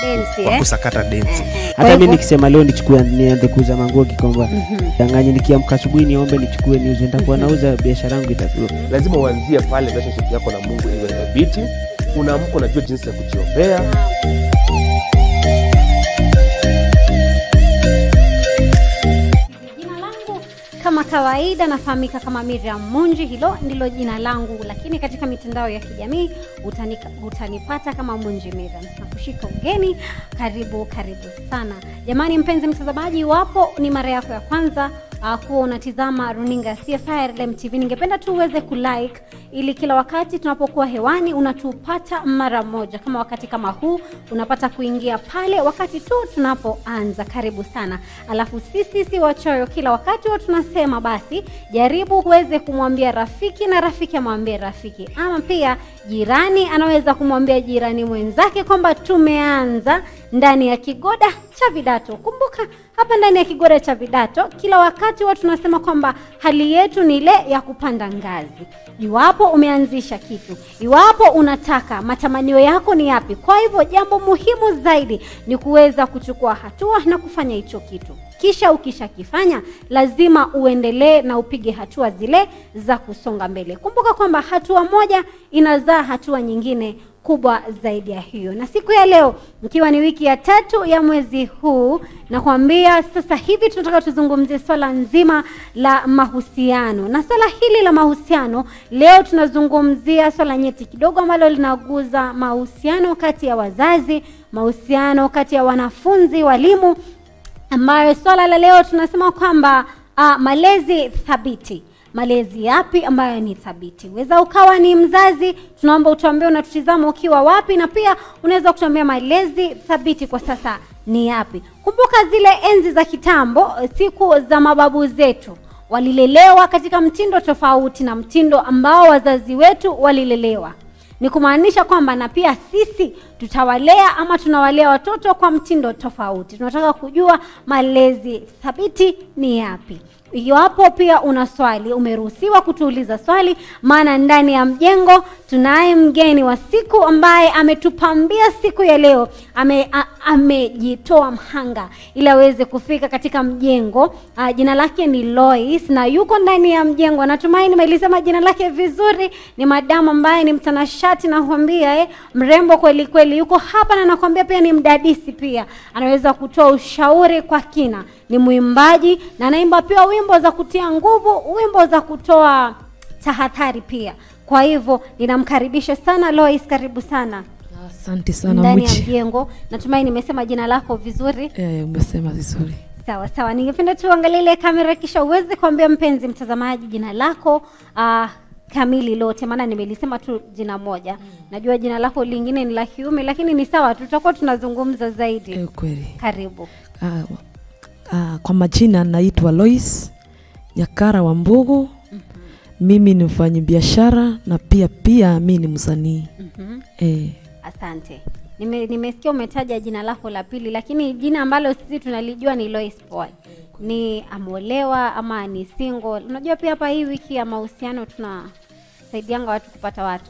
Densi, wa eh? kusakata densi Kwa hata mi hivyo- nikisema leo nichukue nianze kuuza manguo kikomba danganye nikiamka asubuhi niombe nichukue niuze nitakuwa nauza biashara yangu itakuwa lazima uanzie pale relationship yako na mungu iwe thabiti unaamka unajua jinsi ya kujiombea Jina langu kama kawaida nafahamika kama Miriam Munji, hilo ndilo jina langu, lakini katika mitandao ya kijamii utanika, utanipata kama Munji Miriam. Nakushika ugeni, karibu karibu sana jamani. Mpenzi mtazamaji, iwapo ni mara yako ya kwanza uh, kuwa unatizama runinga ya CFI RLM TV, ningependa tu uweze kulike ili kila wakati tunapokuwa hewani unatupata mara moja, kama wakati kama huu unapata kuingia pale wakati tu tunapoanza. Karibu sana. Alafu sisi si wachoyo, kila wakati huwa tunasema basi jaribu uweze kumwambia rafiki na rafiki amwambie rafiki, ama pia jirani anaweza kumwambia jirani mwenzake kwamba tumeanza ndani ya kigoda cha vidato. Kumbuka hapa ndani ya kigoda cha vidato kila wakati huwa tunasema kwamba hali yetu ni ile ya kupanda ngazi. Iwapo umeanzisha kitu, iwapo unataka, matamanio yako ni yapi? Kwa hivyo jambo muhimu zaidi ni kuweza kuchukua hatua na kufanya hicho kitu kisha ukishakifanya lazima uendelee na upige hatua zile za kusonga mbele. Kumbuka kwamba hatua moja inazaa hatua nyingine kubwa zaidi ya hiyo. Na siku ya leo ikiwa ni wiki ya tatu ya mwezi huu, nakwambia sasa hivi tunataka tuzungumzie swala nzima la mahusiano, na swala hili la mahusiano leo tunazungumzia swala nyeti kidogo ambalo linaguza mahusiano kati ya wazazi, mahusiano kati ya wanafunzi, walimu ambayo swala la leo tunasema kwamba uh, malezi thabiti malezi yapi ambayo ni thabiti weza ukawa ni mzazi tunaomba utuambie unatutizama ukiwa wapi na pia unaweza kutuambia malezi thabiti kwa sasa ni yapi kumbuka zile enzi za kitambo siku za mababu zetu walilelewa katika mtindo tofauti na mtindo ambao wazazi wetu walilelewa ni kumaanisha kwamba na pia sisi tutawalea ama tunawalea watoto kwa mtindo tofauti tunataka kujua malezi thabiti ni yapi iwapo pia una swali umeruhusiwa kutuuliza swali maana ndani ya mjengo tunaye mgeni wa siku ambaye ametupambia siku ya leo ame, a, amejitoa mhanga ili aweze kufika katika mjengo a, jina lake ni Lois na yuko ndani ya mjengo natumai nimelisema jina lake vizuri ni madamu ambaye ni mtanashati nakwambia eh, mrembo kweli kweli yuko hapa na nakwambia pia ni mdadisi pia anaweza kutoa ushauri kwa kina ni mwimbaji na anaimba pia wimbo za kutia nguvu wimbo za kutoa tahadhari pia kwa hivyo ninamkaribisha sana Lois karibu sana Asante sana ndani ya Muchi. mjengo natumai nimesema jina lako vizuri Eh, umesema vizuri. sawa sawa ningependa tu uangalie ile kamera kisha uweze kuambia mpenzi mtazamaji jina lako uh, kamili lote maana nimelisema tu jina moja najua jina lako lingine ni la kiume lakini ni sawa tutakuwa tunazungumza zaidi Eh, kweli. karibu Ah, ah, kwa majina naitwa Lois Nyakara wa Mbugu. Mimi ni mfanyi biashara na pia pia mi ni msanii. mm-hmm. Eh, asante Nime, nimesikia umetaja jina lako la pili lakini jina ambalo sisi tunalijua ni Lois Paul ni ameolewa ama ni single unajua pia hapa hii wiki ya mahusiano tunasaidianga watu kupata watu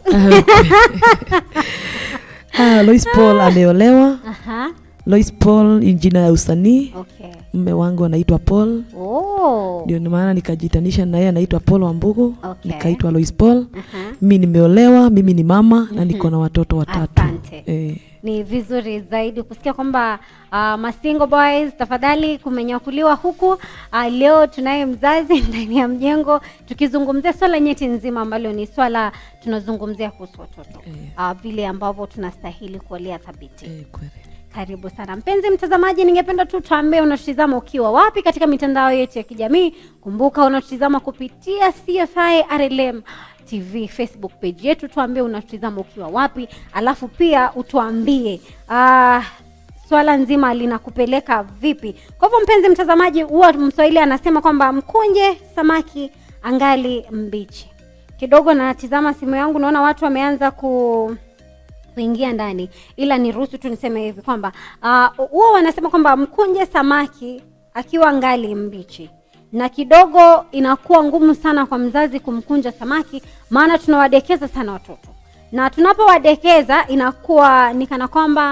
ah, Lois Paul ameolewa. Aha, Lois Paul ni jina ya usanii. okay Mme wangu anaitwa Paul. oh. Ndio maana nikajitanisha na yeye anaitwa Paul wa Mbugu. Okay. Nikaitwa Lois Paul. Aha. Mimi nimeolewa, mimi ni mama na niko na watoto watatu. Asante. Eh, ni vizuri zaidi kusikia kwamba uh, masingo boys tafadhali kumenyakuliwa huku uh, leo tunaye mzazi ndani ya mjengo tukizungumzia swala nyeti nzima ambalo ni swala tunazungumzia kuhusu watoto uh, vile ambavyo tunastahili kuolea thabiti eh, kweli. karibu sana mpenzi mtazamaji ningependa tu tuambie unatutizama ukiwa wapi katika mitandao yetu ya kijamii kumbuka unatutizama kupitia cfi rlm tv facebook page yetu tuambie unatutizama ukiwa wapi alafu pia utuambie uh, swala nzima linakupeleka vipi kwa hivyo mpenzi mtazamaji huwa mswahili anasema kwamba mkunje samaki angali mbichi kidogo natizama simu yangu naona watu wameanza ku kuingia ndani ila niruhusu tu niseme hivi kwamba ah, huwa uh, wanasema kwamba mkunje samaki akiwa ngali mbichi na kidogo inakuwa ngumu sana kwa mzazi kumkunja samaki maana tunawadekeza sana watoto na tunapowadekeza inakuwa ni kana kwamba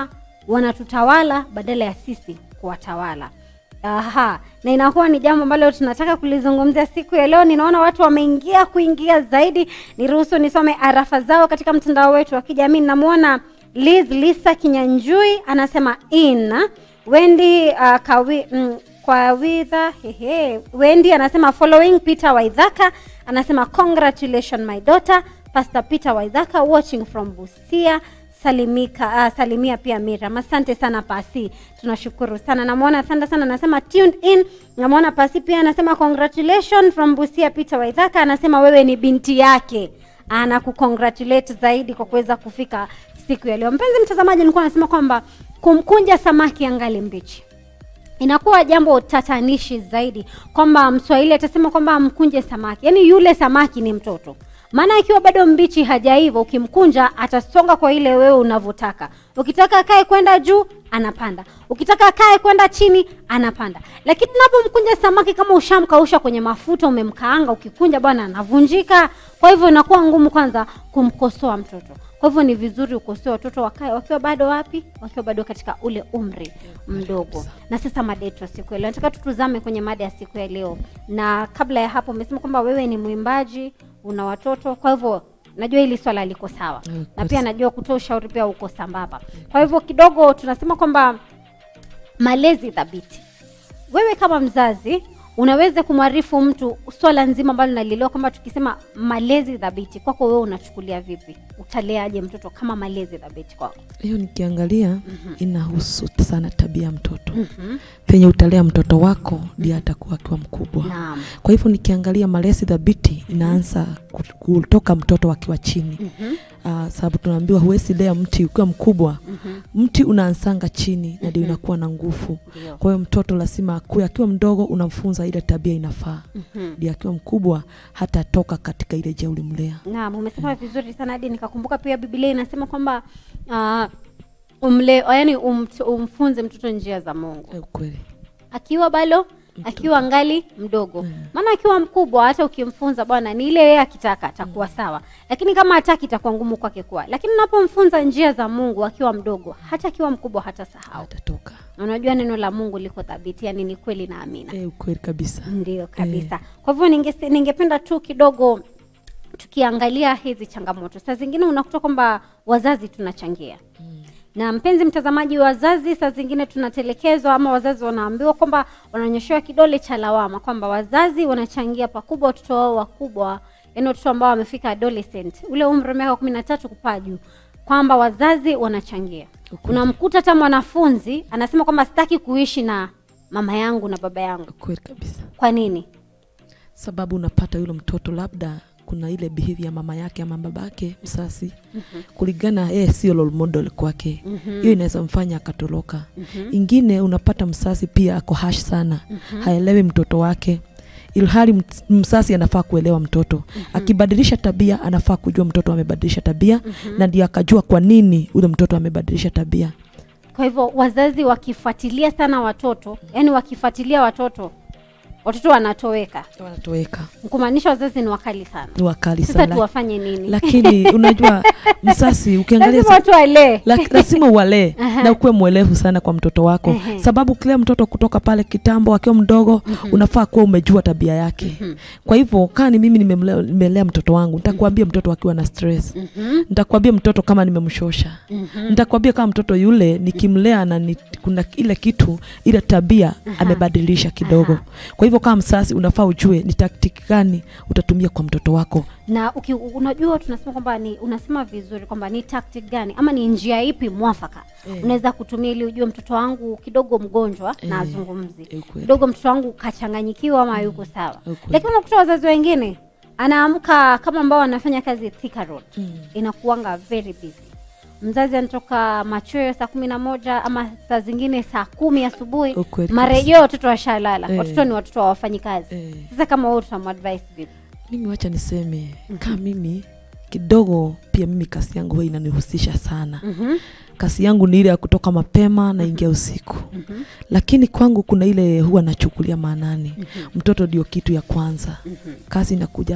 wanatutawala badala ya sisi kuwatawala Aha, na inakuwa ni jambo ambalo tunataka kulizungumzia siku ya leo. Ninaona watu wameingia kuingia zaidi. Niruhusu nisome arafa zao katika mtandao wetu wa kijamii. Namwona Liz Lisa Kinyanjui anasema in Wendy uh, kawi, mm, kwa widha hehe. Wendy anasema following Peter Waidhaka anasema congratulations my daughter Pastor Peter Waidhaka watching from Busia salimika uh, salimia pia Miriam. Asante sana Pasi, tunashukuru sana. Namwona Thanda sana anasema tuned in. Namwona Pasi pia anasema congratulations from Busia. Peter Waithaka anasema wewe ni binti yake, anakukongratulate zaidi kwa kuweza kufika siku ya leo. Mpenzi mtazamaji, nilikuwa nasema kwamba kumkunja samaki angali mbichi inakuwa jambo tatanishi zaidi kwamba mswahili atasema kwamba mkunje samaki yaani yule samaki ni mtoto maana ikiwa bado mbichi hajaiva ukimkunja atasonga kwa ile wewe unavyotaka ukitaka akae kwenda juu anapanda ukitaka akae kwenda chini anapanda lakini unapomkunja samaki kama ushamkausha kwenye mafuta umemkaanga ukikunja bwana anavunjika kwa hivyo inakuwa ngumu kwanza kumkosoa mtoto kwa hivyo ni vizuri ukosoe watoto wakae wakiwa bado wapi wakiwa bado katika ule umri mdogo na sasa mada yetu ya siku ya leo nataka tutuzame kwenye mada ya siku ya leo na kabla ya hapo umesema kwamba wewe ni mwimbaji una watoto kwa hivyo najua hili swala liko sawa Mm, na kweli. pia najua kutoa ushauri pia uko sambamba kwa hivyo kidogo tunasema kwamba malezi thabiti wewe kama mzazi unaweza kumwarifu mtu swala nzima ambalo nalielewa kwamba tukisema malezi thabiti kwako wewe unachukulia vipi utaleaje mtoto kama malezi thabiti kwako hiyo nikiangalia inahusu sana tabia ya mtoto penye utalea mtoto wako ndiye atakuwa akiwa mkubwa naam kwa hivyo nikiangalia malezi thabiti inaanza ku- kutoka mtoto akiwa chini Mhm. uh, sababu tunaambiwa huwezi lea mti ukiwa mkubwa Mhm. mti unaanzanga chini na ndio inakuwa na nguvu Ndio. kwa hiyo mtoto lazima akue akiwa mdogo unamfunza ile tabia inafaa Mhm. ndio akiwa mkubwa hata toka katika ile je ulimlea naam umesema vizuri sana hadi nikakumbuka pia biblia inasema kwamba uh, umle yani um, umfunze mtoto njia za mungu Eh, kweli akiwa bado akiwa ngali mdogo maana akiwa mkubwa hata ukimfunza bwana ni ile yeye akitaka atakuwa sawa lakini kama hataki itakuwa ngumu kwake kuwa lakini unapomfunza njia za mungu akiwa mdogo hata akiwa mkubwa hata sahau atatoka unajua neno la mungu liko thabiti yani ni kweli na amina eh, kweli kabisa ndio kabisa kwa hivyo ninge- ningependa tu kidogo tukiangalia hizi changamoto saa zingine unakuta kwamba wazazi tunachangia na mpenzi mtazamaji wazazi saa zingine tunatelekezwa ama wazazi wanaambiwa kwamba wananyoshewa kidole cha lawama kwamba wazazi wanachangia pakubwa watoto wao wakubwa yaani watoto ambao wamefika adolescent ule umri wa miaka kumi na tatu kupaa juu kwamba wazazi wanachangia Ukweli. unamkuta hata mwanafunzi anasema kwamba sitaki kuishi na mama yangu na baba yangu kweli kabisa kwa nini sababu unapata yule mtoto labda kuna ile behavior ya mama yake ama babake msasi kulingana yeye sio role model kwake hiyo inaweza mfanya akatoroka ingine unapata msasi pia ako hash sana haelewi mtoto wake ilhali ms- msasi anafaa kuelewa mtoto akibadilisha tabia anafaa kujua mtoto amebadilisha tabia na ndio akajua kwa nini ule mtoto amebadilisha tabia kwa hivyo wazazi wakifuatilia sana watoto yani wakifuatilia watoto watoto wanatoweka wanatoweka kumaanisha wazazi ni wakali sana ni wakali sasa sana tuwafanye nini lakini unajua msasi ukiangalia lazima watu walee La- lazima uwalee na ukuwe mwelevu sana kwa mtoto wako Ehe. sababu kila mtoto kutoka pale kitambo akiwa mdogo unafaa kuwa umejua tabia yake kwa hivyo kaa ni mimi nimemlea- nimelea mtoto wangu nitakwambia mtoto akiwa na stress nitakwambia mtoto kama nimemshosha nitakwambia kama mtoto yule nikimlea na ni, kuna ile kitu ile tabia amebadilisha kidogo kwa hivyo kama msasi unafaa ujue ni taktiki gani utatumia kwa mtoto wako na uki, unajua tunasema kwamba ni unasema vizuri kwamba ni tactic gani ama ni njia ipi mwafaka Eh. unaweza kutumia ili ujue mtoto wangu kidogo mgonjwa na Eh. azungumzi Eh, kweli. kidogo mtoto wangu kachanganyikiwa ama yuko sawa kweli. lakini unakuta wazazi wengine anaamka kama ambao wanafanya kazi Thika Road inakuanga very busy mzazi anatoka machweo saa kumi na moja ama saa zingine saa kumi asubuhi Ukweli marejeo watoto washalala Eh. watoto ni watoto wa wafanyi kazi Eh. sasa kama wewe tutamadvise vipi mimi wacha niseme kaa mimi kidogo pia mimi kasi yangu huwa inanihusisha sana Mhm. kasi yangu ni ile ya kutoka mapema naingia usiku lakini kwangu kuna ile huwa nachukulia maanani mtoto ndio kitu ya kwanza kazi inakuja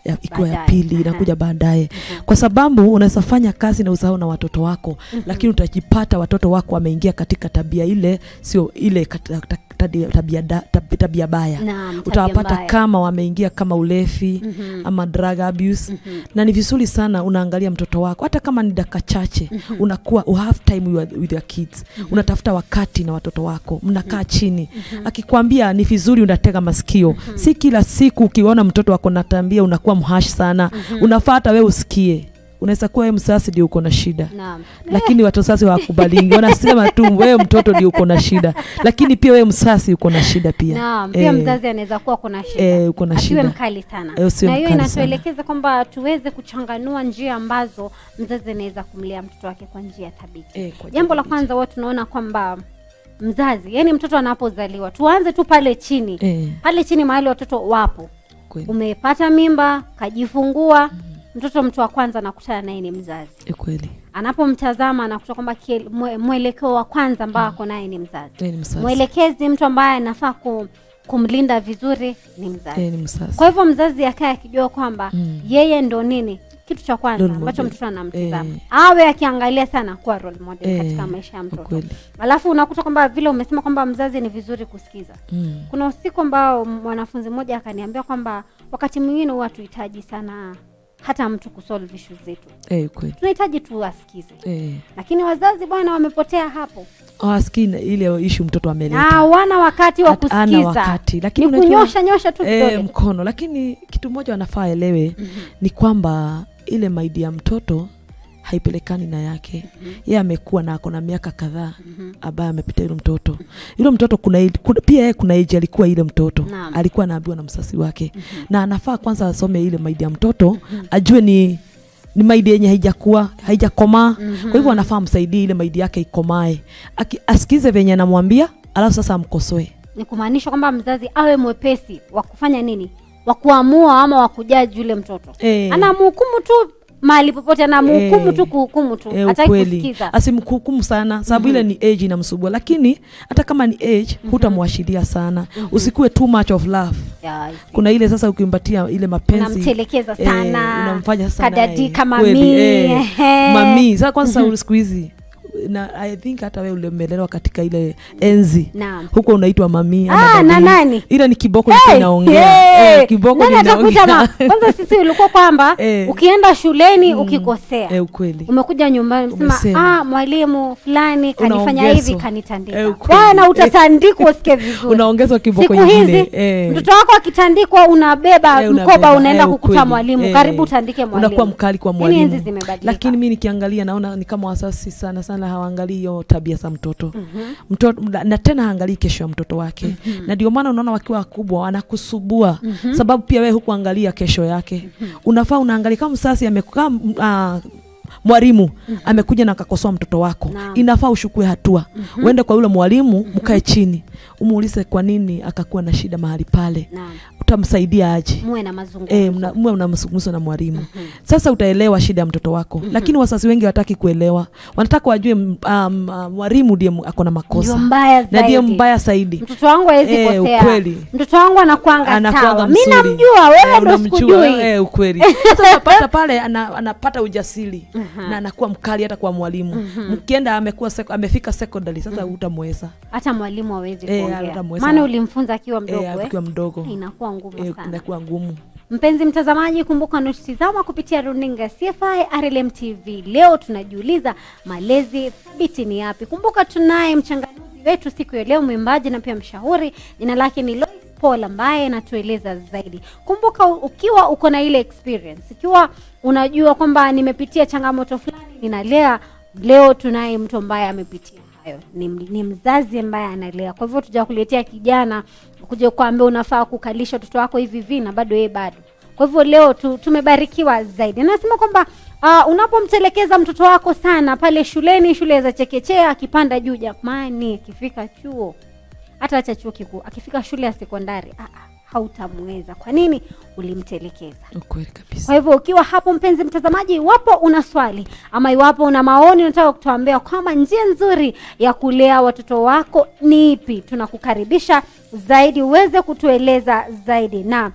ya- ikiwa ya Baadaye. pili Aha. inakuja baadaye kwa sababu unaweza fanya kazi na usahau na watoto wako lakini utajipata watoto wako wameingia katika tabia ile sio ile kat- ta- tabia, tabia, da- tab- tabia baya Naam, tabia utawapata mbaya. kama wameingia kama ulefi Mhm. ama drug abuse na ni vizuri sana unaangalia mtoto wako hata kama ni dakika chache unakuwa you have time with your, with your kids unatafuta wakati na watoto wako mnakaa chini akikwambia ni vizuri unatega masikio si kila siku ukiona mtoto wako na tabia unakuwa mhash sana unafaa hata wewe usikie unaweza kuwa wewe msasi ndio uko na shida Naam. lakini watu sasa hawakubalingi wanasema tu wewe mtoto ndio uko na shida lakini pia wewe msasi uko na shida pia Naam, pia Eh, mzazi anaweza kuwa kuna shida. eh, uko na Asiwe shida. mkali sana. Eh, usiwe na hiyo mkali sana. inatuelekeza kwamba tuweze kuchanganua njia ambazo mzazi anaweza kumlea mtoto wake kwa njia thabiti. Eh, kwa Jambo la thabiti. kwanza huwa tunaona kwamba mzazi, yani mtoto anapozaliwa, tuanze tu pale chini. eh, Pale chini mahali watoto wapo. kweli Umepata mimba, kajifungua, mtoto mtu wa kwanza anakutana naye ni mzazi. eh, kweli Anapomtazama anakuta kwamba kiel- mwe- mwelekeo wa kwanza ambao ako naye ni mzazi. eh, ni msasi Mwelekezi, mtu ambaye anafaa ku, kumlinda vizuri ni mzazi. eh, ni msasi Kwa hivyo mzazi akae akijua kwamba Mm. yeye ndo nini kitu cha kwanza Role ambacho model. mtoto anamtizama Eh. awe akiangalia sana kuwa role model Eh, katika maisha ya kwa mtoto kweli alafu unakuta kwamba vile umesema kwamba mzazi ni vizuri kusikiza mm. kuna usiku ambao mwanafunzi mmoja akaniambia kwamba wakati mwingine huwa tuhitaji sana hata mtu kusolve issues zetu eh, kweli tunahitaji tu asikize eh. lakini wazazi bwana wamepotea hapo aski ile ishu mtoto na ameleta hawana wakati wa Hat- hana kusikiza wakati, lakini ni unajua- kunyosha nyosha tu eh, kidole mkono lakini kitu moja wanafaa elewe ni kwamba ile maidi ya mtoto haipelekani na yake yeye amekuwa na ako na miaka kadhaa ambaye amepita yule mtoto yule mtoto kuna, age- kuna pia yeye kuna age alikuwa ile mtoto Naam. alikuwa anaambiwa na msasi wake na anafaa kwanza asome ile maidi ya mtoto ajue ni ni maidi yenye haijakuwa haijakomaa kwa hivyo anafaa msaidie ile maidi yake ikomae Aki- asikize venye anamwambia alafu sasa amkosoe ni kumaanisha kwamba mzazi awe mwepesi wa kufanya nini wa kuamua ama wa kujaji yule mtoto Eh. anamhukumu tu mahali popote anamhukumu Eh. tu kuhukumu tu Eh, hataki ukweli kusikiza asimhukumu sana sababu ile ni age inamsubua lakini hata kama ni age hutamwashiria sana usikuwe too much of love Ya, I see. kuna ile sasa ukimpatia ile mapenzi unamtelekeza eh, sana unamfanya sana kadadi eh, kama kweli, mii eh, ehe. mami sasa kwanza siku hizi na i think hata wewe ulimelelewa katika ile enzi Naam. huko unaitwa mami ama Ah, na daddy. nani? ile ni kiboko Hey, hey, inaongea hey, eh, kiboko nani ndio atakuita ma- inaongea kwanza sisi ulikuwa kwamba Eh. ukienda shuleni ukikosea eh, ukweli umekuja nyumbani sema Umesema. ah, mwalimu fulani kanifanya Unaongezwa. hivi kanitandika Eh, ukweli. bwana utatandikwa usikie vizuri unaongezwa kiboko siku nyingine hizi eh. mtoto wako akitandikwa unabeba Eh, mkoba unabeba, unaenda eh, kukuta ukweli. mwalimu Eh, karibu utandike mwalimu unakuwa mkali kwa Yaani enzi mwalimu zimebadilika lakini mi nikiangalia naona ni kama wasasi sana sana hawaangalii hiyo tabia za mtoto mtoto na tena haangalii kesho ya mtoto wake na ndio maana unaona wakiwa wakubwa wanakusubua sababu pia wewe hukuangalia kesho yake unafaa unaangalia kama msasi amekaa uh, mwalimu amekuja na akakosoa mtoto wako Naam. inafaa ushukue hatua uende kwa yule mwalimu mkae chini umuulize kwa nini akakuwa na shida mahali pale Naam. utamsaidia aje muwe na mazungumzo E, mna, mwe mna mazungumzo na mwalimu sasa utaelewa shida ya mtoto wako lakini wasasi wengi wataki kuelewa wanataka wajue m- um, uh, mwalimu ndiye m- ako na ndio makosa mbaya na ndiye zaidi mbaya zaidi mtoto wangu hawezi Eh, kosea ukweli. mtoto wangu anakwanga Anakuanga sawa mi mzuri. namjua wewe Eh, ndo unamjua, sikujui eh, ukweli sasa unapata pale ana, anapata ujasiri na anakuwa mkali hata kwa mwalimu mkienda amekuwa seko, amefika secondary sasa utamweza hata mwalimu hawezi Eh, kuongea hatamweza. maana ulimfunza akiwa mdogo eh, eh? akiwa mdogo inakuwa ngumu eh, sana inakuwa ngumu mpenzi mtazamaji kumbuka unatutizama kupitia runinga cfi rlm tv leo tunajiuliza malezi thabiti ni yapi kumbuka tunaye mchanganuzi wetu siku ya leo mwimbaji na pia mshauri jina lake ni Lois Paul ambaye anatueleza zaidi kumbuka u- ukiwa uko na ile experience ikiwa unajua kwamba nimepitia changamoto fulani ninalea leo tunaye mtu ambaye amepitia hayo ni, ni mzazi ambaye analea kwa hivyo tujakuletea kijana kuja kuambia unafaa kukalisha watoto wako hivi hivi na bado yeye bado kwa hivyo leo tu, tumebarikiwa zaidi nasema kwamba uh, unapomtelekeza mtoto wako sana pale shuleni shule za chekechea akipanda juu jamani akifika chuo hata acha chuo kikuu akifika shule ya sekondari ah, ah, hautamweza kwa nini ulimtelekeza ukweli kabisa kwa hivyo ukiwa hapo mpenzi mtazamaji iwapo una swali ama iwapo una maoni unataka kutuambia kwamba njia nzuri ya kulea watoto wako ni ipi tunakukaribisha zaidi uweze kutueleza zaidi na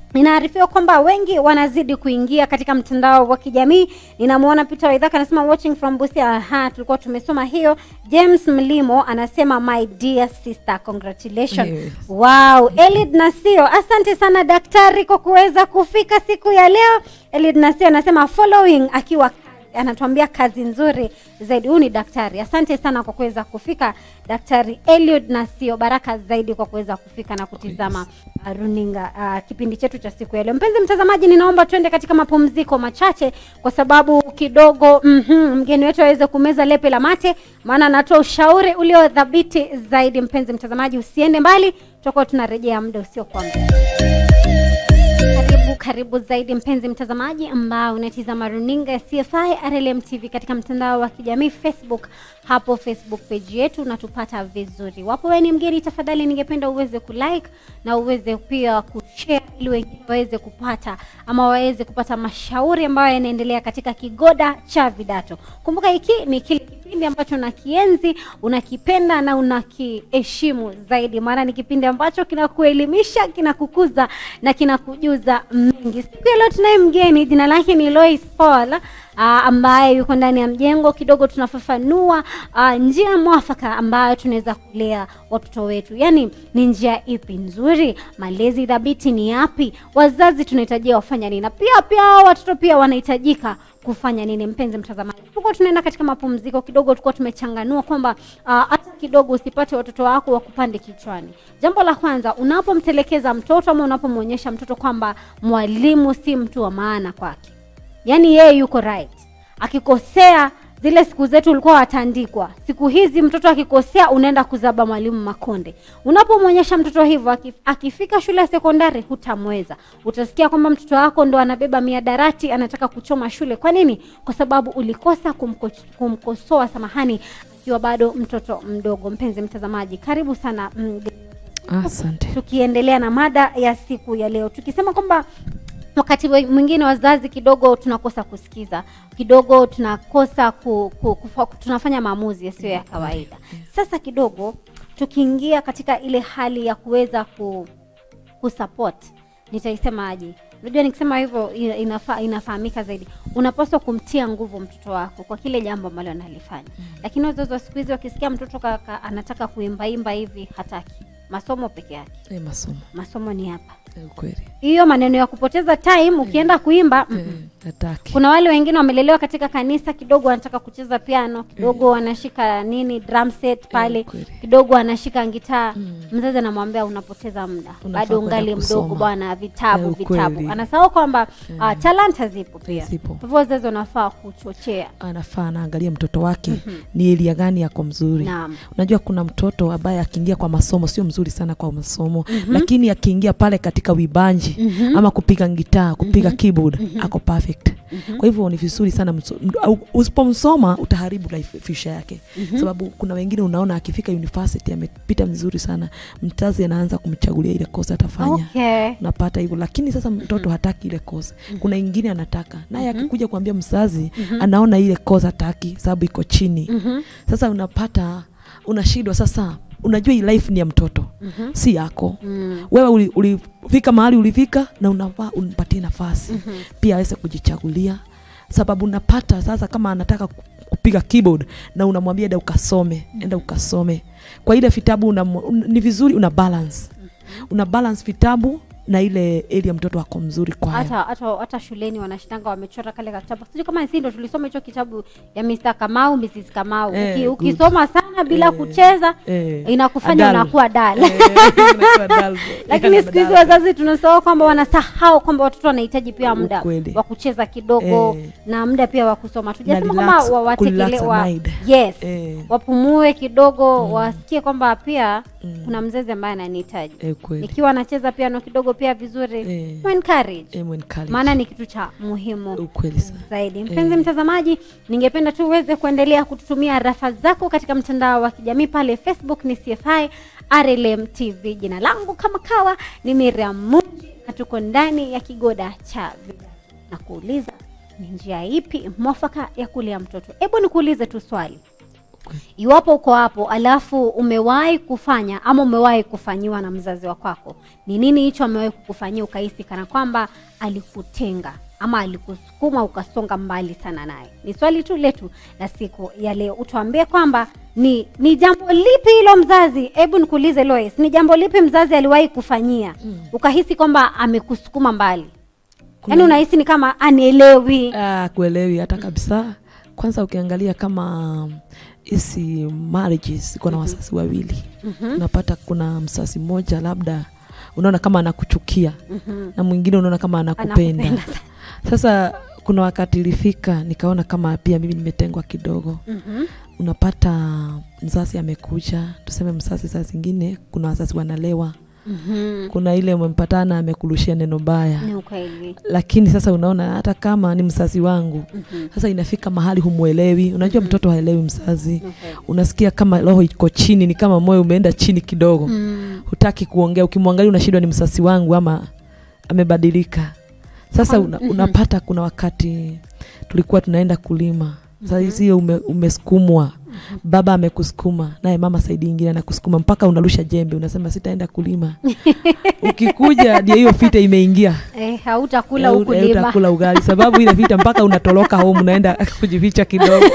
Inaarifiwa kwamba wengi wanazidi kuingia katika mtandao wa kijamii. Ninamwona Peter Waithaka anasema watching from Busia. Aha, tulikuwa tumesoma hiyo. James Mlimo anasema my dear sister congratulations. Yes. Wow, Elid Nasio, asante sana daktari kwa kuweza kufika siku ya leo. Elid Nasio anasema following akiwa anatuambia kazi nzuri zaidi. Huyu ni daktari. Asante sana kwa kuweza kufika Daktari Eliud Nasio, baraka zaidi kwa kuweza kufika na kutizama uh, runinga uh, kipindi chetu cha siku ya leo. Mpenzi mtazamaji, ninaomba tuende katika mapumziko machache, kwa sababu kidogo mm mgeni wetu aweze kumeza lepe la mate, maana anatoa ushauri uliodhabiti zaidi. Mpenzi mtazamaji, usiende mbali, tutakuwa tunarejea muda usiokuwa mrefu. Karibu karibu zaidi mpenzi mtazamaji ambao unatizama runinga ya CFI RLM TV katika mtandao wa kijamii Facebook. Hapo Facebook page yetu unatupata vizuri. Wapo wewe ni mgeni, tafadhali ningependa uweze kulike na uweze pia kushare ili wengine waweze kupata ama waweze kupata mashauri ambayo yanaendelea katika kigoda cha vidato. Kumbuka hiki ni kile kipindi ambacho unakienzi, unakipenda na unakiheshimu zaidi, maana ni kipindi ambacho kinakuelimisha, kinakukuza na kinakujuza mengi. Siku ya leo tunaye mgeni, jina lake ni Lois Paul aa, ambaye yuko ndani ya mjengo. Kidogo tunafafanua aa, njia mwafaka ambayo tunaweza kulea watoto wetu, yaani ni njia ipi nzuri, malezi dhabiti ni yapi, wazazi tunahitajia wafanya nini, na pia pia hao watoto pia wanahitajika kufanya nini. Mpenzi mtazamaji, tulikuwa tunaenda katika mapumziko kidogo, tulikuwa tumechanganua kwamba ah, hata kidogo usipate watoto wako wakupande kichwani. Jambo la kwanza, unapomtelekeza mtoto ama unapomwonyesha mtoto kwamba mwalimu si mtu wa maana kwake, yaani yeye yuko right, akikosea zile siku zetu ulikuwa watandikwa. Siku hizi mtoto akikosea unaenda kuzaba mwalimu makonde. Unapomwonyesha mtoto hivyo, akif- akifika shule ya sekondari hutamweza. Utasikia kwamba mtoto wako ndo anabeba miadarati, anataka kuchoma shule. Kwa nini? Kwa sababu ulikosa kumko, kumkosoa, samahani, akiwa bado mtoto mdogo. Mpenzi mtazamaji, karibu sana mm, Asante. tukiendelea na mada ya siku ya leo tukisema kwamba wakati we- mwingine wazazi kidogo tunakosa kusikiza kidogo tunakosa ku, ku, kufa, tunafanya maamuzi yasiyo ya kawaida sasa kidogo tukiingia katika ile hali ya kuweza ku, kusupport nitaisemaje unajua nikisema hivyo ina- inafa, inafahamika zaidi unapaswa kumtia nguvu mtoto wako kwa kile jambo ambalo analifanya lakini wazazi wa siku hizi wakisikia mtoto ka, ka, anataka kuimbaimba hivi hataki masomo peke yake E, masomo masomo ni hapa e, ukweli hiyo maneno ya kupoteza time ukienda kuimba mm, e, hataki kuna wale wengine wamelelewa katika kanisa kidogo wanataka kucheza piano kidogo wanashika nini drum set pale kweli. kidogo wanashika gitaa mzazi anamwambia unapoteza muda Unafaa bado kwenda ungali mdogo kusoma. bwana vitabu Eh, vitabu ukweli. anasahau kwamba uh, talanta zipo pia Zipo. kwa hivyo wazazi wanafaa kuchochea anafaa anaangalia mtoto wake ni elia gani yako mzuri Naam. unajua kuna mtoto ambaye akiingia kwa masomo sio mzuri sana kwa masomo lakini akiingia pale katika wibanji ama kupiga gitaa kupiga keyboard ako perfect kwa hivyo ni vizuri sana mso- md- au- usipomsoma utaharibu life future yake sababu kuna wengine unaona akifika university amepita vizuri sana mzazi anaanza kumchagulia ile kosa atafanya okay. unapata hivyo lakini sasa mtoto hataki ile kosa kuna ingine anataka naye akikuja kuambia mzazi anaona ile kosa hataki sababu iko chini sasa unapata unashindwa sasa unajua hii life ni ya mtoto si yako wewe uli- ulifika mahali ulifika na unafaa umpatie nafasi pia aweze kujichagulia sababu unapata sasa kama anataka ku- kupiga keyboard na unamwambia enda ukasome enda ukasome kwa ile vitabu una, un, ni vizuri una balance una balance vitabu na ile area mtoto wako mzuri kwayo hata hata hata shuleni wanashitanga wamechora kale kitabu sijui kama si ndo tulisoma hicho kitabu ya Mr. Kamau Mrs. Kamau Eh, Uki, good. ukisoma sana bila Eh, kucheza eh, inakufanya adult. unakuwa dal Eh, unakuwa dull. lakini Eka siku hizi na wazazi tunasahau kwamba wanasahau kwamba watoto wanahitaji pia muda Ukweli. wa kucheza kidogo Eh. na muda pia wa kusoma tujasema relax, kwamba wa- watekele kurelax wa, mind. yes Eh. wapumue kidogo wasikie kwamba pia kuna mzazi ambaye ananihitaji Eh, kweli. ikiwa anacheza piano kidogo pia vizuri Eh. mu encourage Eh, mwencourage. maana ni kitu cha muhimu ukweli sana zaidi mpenzi mtazamaji ningependa tu uweze kuendelea kututumia rafa zako katika mtandao wa kijamii pale facebook ni cfi rlm tv jina langu kama kawa ni miriam munji na tuko ndani ya kigoda cha vijana na kuuliza ni njia ipi mwafaka ya kulea mtoto hebu nikuulize tu swali Ukweli. iwapo uko hapo alafu umewahi kufanya ama umewahi kufanyiwa na mzazi wa kwako ni nini hicho amewahi kukufanyia ukahisi kana kwamba alikutenga ama alikusukuma ukasonga mbali sana naye ni swali tu letu la siku ya leo utuambie kwamba ni ni jambo lipi hilo mzazi hebu nikuulize Lois ni jambo lipi mzazi aliwahi kufanyia mm. ukahisi kwamba amekusukuma mbali yaani unahisi ni kama anielewi Ah, kuelewi hata kabisa kwanza ukiangalia kama hizi marriages iko na wasasi wawili unapata kuna msasi mmoja labda unaona kama anakuchukia na mwingine unaona kama anakupenda Anakupenda. sasa kuna wakati ilifika nikaona kama pia mimi nimetengwa kidogo Mhm. unapata mzazi amekuja tuseme mzazi saa zingine kuna wazazi wanalewa Mhm. kuna ile umempatana amekurushia neno baya ni ukweli lakini sasa unaona hata kama ni mzazi wangu Mhm. sasa inafika mahali humwelewi unajua mtoto haelewi mzazi Okay. unasikia kama roho iko chini ni kama moyo umeenda chini kidogo Mm. hutaki kuongea ukimwangalia unashindwa ni msasi wangu ama amebadilika sasa una, unapata kuna wakati tulikuwa tunaenda kulima sasa hiyo ume, umesukumwa baba amekusukuma naye mama saidi ingine anakusukuma mpaka unarusha jembe unasema sitaenda kulima ukikuja ndio hiyo fita imeingia Eh, hautakula Eh, huku eh, lima utakula ugali sababu ile vita mpaka unatoroka home unaenda kujificha kidogo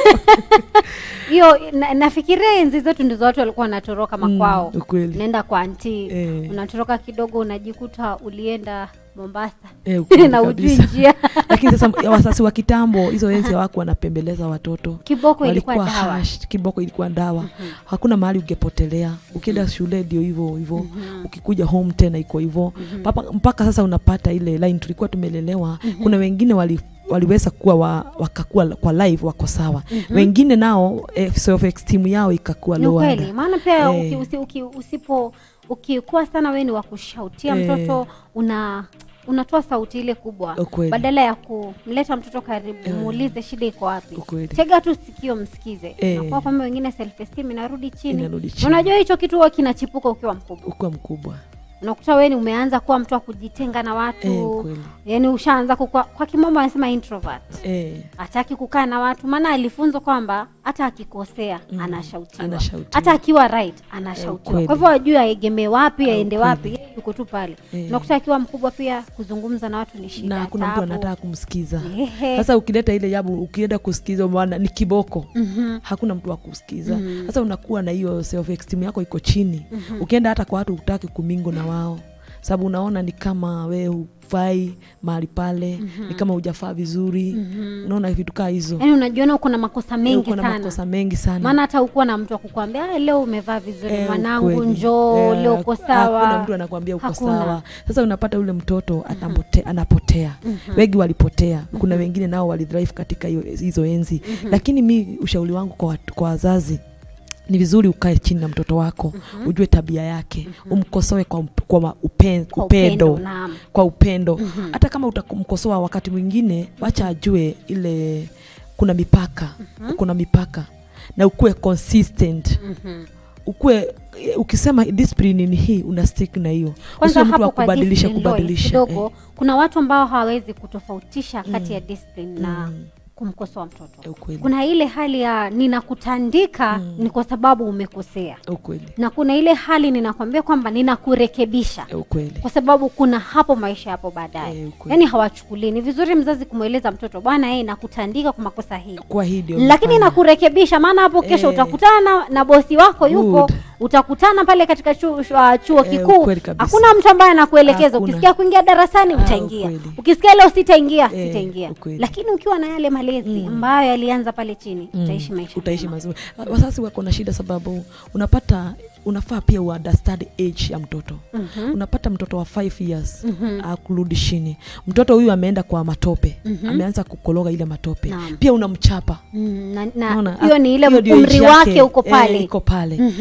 hiyo na, nafikiria enzi zetu ndizo watu walikuwa wanatoroka makwao Mm, ukweli. unaenda kwa anti Eh. unatoroka kidogo unajikuta ulienda mombasa Eh, ukweli na ujui kabisa. njia lakini sasa ya wasasi wa kitambo hizo enzi hawaku wanapembeleza watoto kiboko ilikuwa walikuwa dawa hash, kiboko ilikuwa dawa hakuna mahali ungepotelea ukienda shule ndio hivyo hivyo ukikuja home tena iko hivyo mpaka, mpaka sasa unapata ile line tulikuwa tumelelewa kuna wengine wali waliweza kuwa wa, wakakuwa kwa live wako sawa wengine nao eh, self esteem yao ikakuwa ni lower ukweli maana pia Eh. uki, usi, uki, usipo ukikuwa sana wewe ni wa kushautia Eh. mtoto una unatoa sauti ile kubwa Ukweli. badala ya kumleta mtoto karibu muulize shida iko wapi Ukweli. tega tu sikio msikize Eh. nakuwa kwamba wengine self esteem inarudi chini Inarudi Na chini. unajua hicho kitu huwa kinachipuka ukiwa mkubwa ukuwa mkubwa unakuta wewe ni umeanza kuwa mtu wa kujitenga na Eh, watu ukweli. yani ushaanza kukua kwa kimombo anasema introvert eh, hataki kukaa na watu maana alifunzwa kwamba hata akikosea anashautiwa anashautiwa. hata akiwa right anashautiwa kweli. kwa hivyo ajue aegemee wapi aende kweli. wapi yeye yuko tu pale Eh. unakuta akiwa mkubwa pia kuzungumza na watu ni shida na hakuna mtu taabu. anataka kumsikiza Ehe. sasa ukileta ile jabu ukienda kusikiza maana ni kiboko Mhm. hakuna mtu wa kusikiza sasa unakuwa na hiyo self esteem yako iko chini ukienda hata kwa watu utaki kumingo na wao sababu unaona ni kama we hufai mahali pale ni kama hujafaa vizuri unaona vitu kaa hizo yaani unajiona uko na makosa mengi uko na sana makosa mengi sana maana hata ukuwa na mtu akukwambia "Ah, leo umevaa vizuri Eh, mwanangu ukweli. njoo Eh, leo uko haku- sawa hakuna mtu anakwambia uko Hakuna. sawa sasa unapata yule mtoto anapote, anapotea wengi walipotea kuna wengine nao walidrive katika hiyo- hizo enzi lakini mi ushauri wangu kwa, watu- kwa wazazi ni vizuri ukae chini na mtoto wako ujue tabia yake umkosoe kwa, up- kwa ma- upen, Kwa upendo, upendo, naam. kwa upendo hata kama utakumkosoa wakati mwingine wacha ajue ile kuna mipaka kuna mipaka na ukuwe consistent Mhm. ukuwe eh, ukisema discipline ni hii una stick na hiyo kwanza Usiwe mtu wa hapo kwa kubadilisha discipline laws kubadilisha kidogo eh, kuna watu ambao hawawezi kutofautisha kati ya discipline na Mm. kumkosoa mtoto eh, ukweli kuna ile hali ya ninakutandika ni kwa sababu umekosea ukweli na kuna ile hali ninakwambia kwamba ninakurekebisha eh, ukweli kwa sababu kuna hapo maisha hapo baadaye Eh, ukweli. yaani hawachukulii ni vizuri mzazi kumweleza mtoto bwana yeye nakutandika kwa makosa hii kwa hii ndio lakini umefanya. nakurekebisha maana hapo kesho Eh. utakutana na, na bosi wako yupo Good. utakutana pale katika chuo, chuo, chuo Eh, kikuu ukweli kabisa. hakuna mtu ambaye anakuelekeza Hakuna. ukisikia kuingia darasani Ah, utaingia ukweli. ukisikia leo sitaingia Eh, sitaingia ukweli. lakini ukiwa na yale malezi ambayo yalianza pale chini Mm, utaishi maisha utaishi mema. mazuri wazazi wako na shida sababu unapata unafaa pia uunderstand age ya mtoto Mhm. unapata mtoto wa 5 years akurudi chini mtoto huyu ameenda kwa matope ameanza kukologa ile matope Naam. pia unamchapa Mm, na- Unaona? na hiyo ni ile Hiyo ndio umri age wake yake, uko eh, pale iko pale Mhm. sasa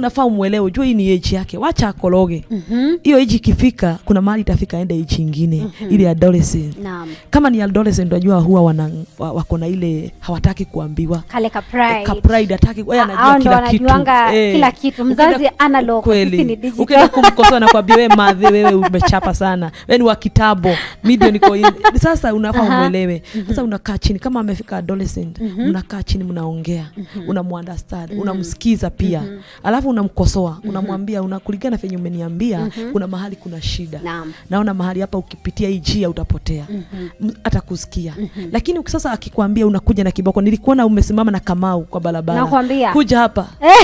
unafaa umwelewe ujue hii ni age yake wacha akoroge Mhm. hiyo age ikifika kuna mahali itafika aende age ingine ile adolescent Naam. kama ni adolescent unajua huwa wana, wa- wako na ile hawataki kuambiwa Kale ka pride. ka pride hataki yeye Ah, anajua hao ndo kila kitu wanajuanga Eh. kila kitu. Ukienda- Mzazi analog, sisi ni kweli digital. ukienda kumkosoa nakwambia wewe madhi wewe umechapa sana wewe ni wa kitambo media niko in. sasa unafaa Aha. umwelewe sasa unakaa chini kama amefika adolescent mnakaa chini mnaongea unamuunderstand unamsikiza pia alafu unamkosoa unamwambia una kulingana venye umeniambia kuna mahali kuna shida Naam. naona mahali hapa ukipitia hii njia utapotea M- atakusikia lakini uki- sasa akikwambia unakuja na kiboko nilikuona umesimama na kamau kwa barabara Nakwambia. kuja hapa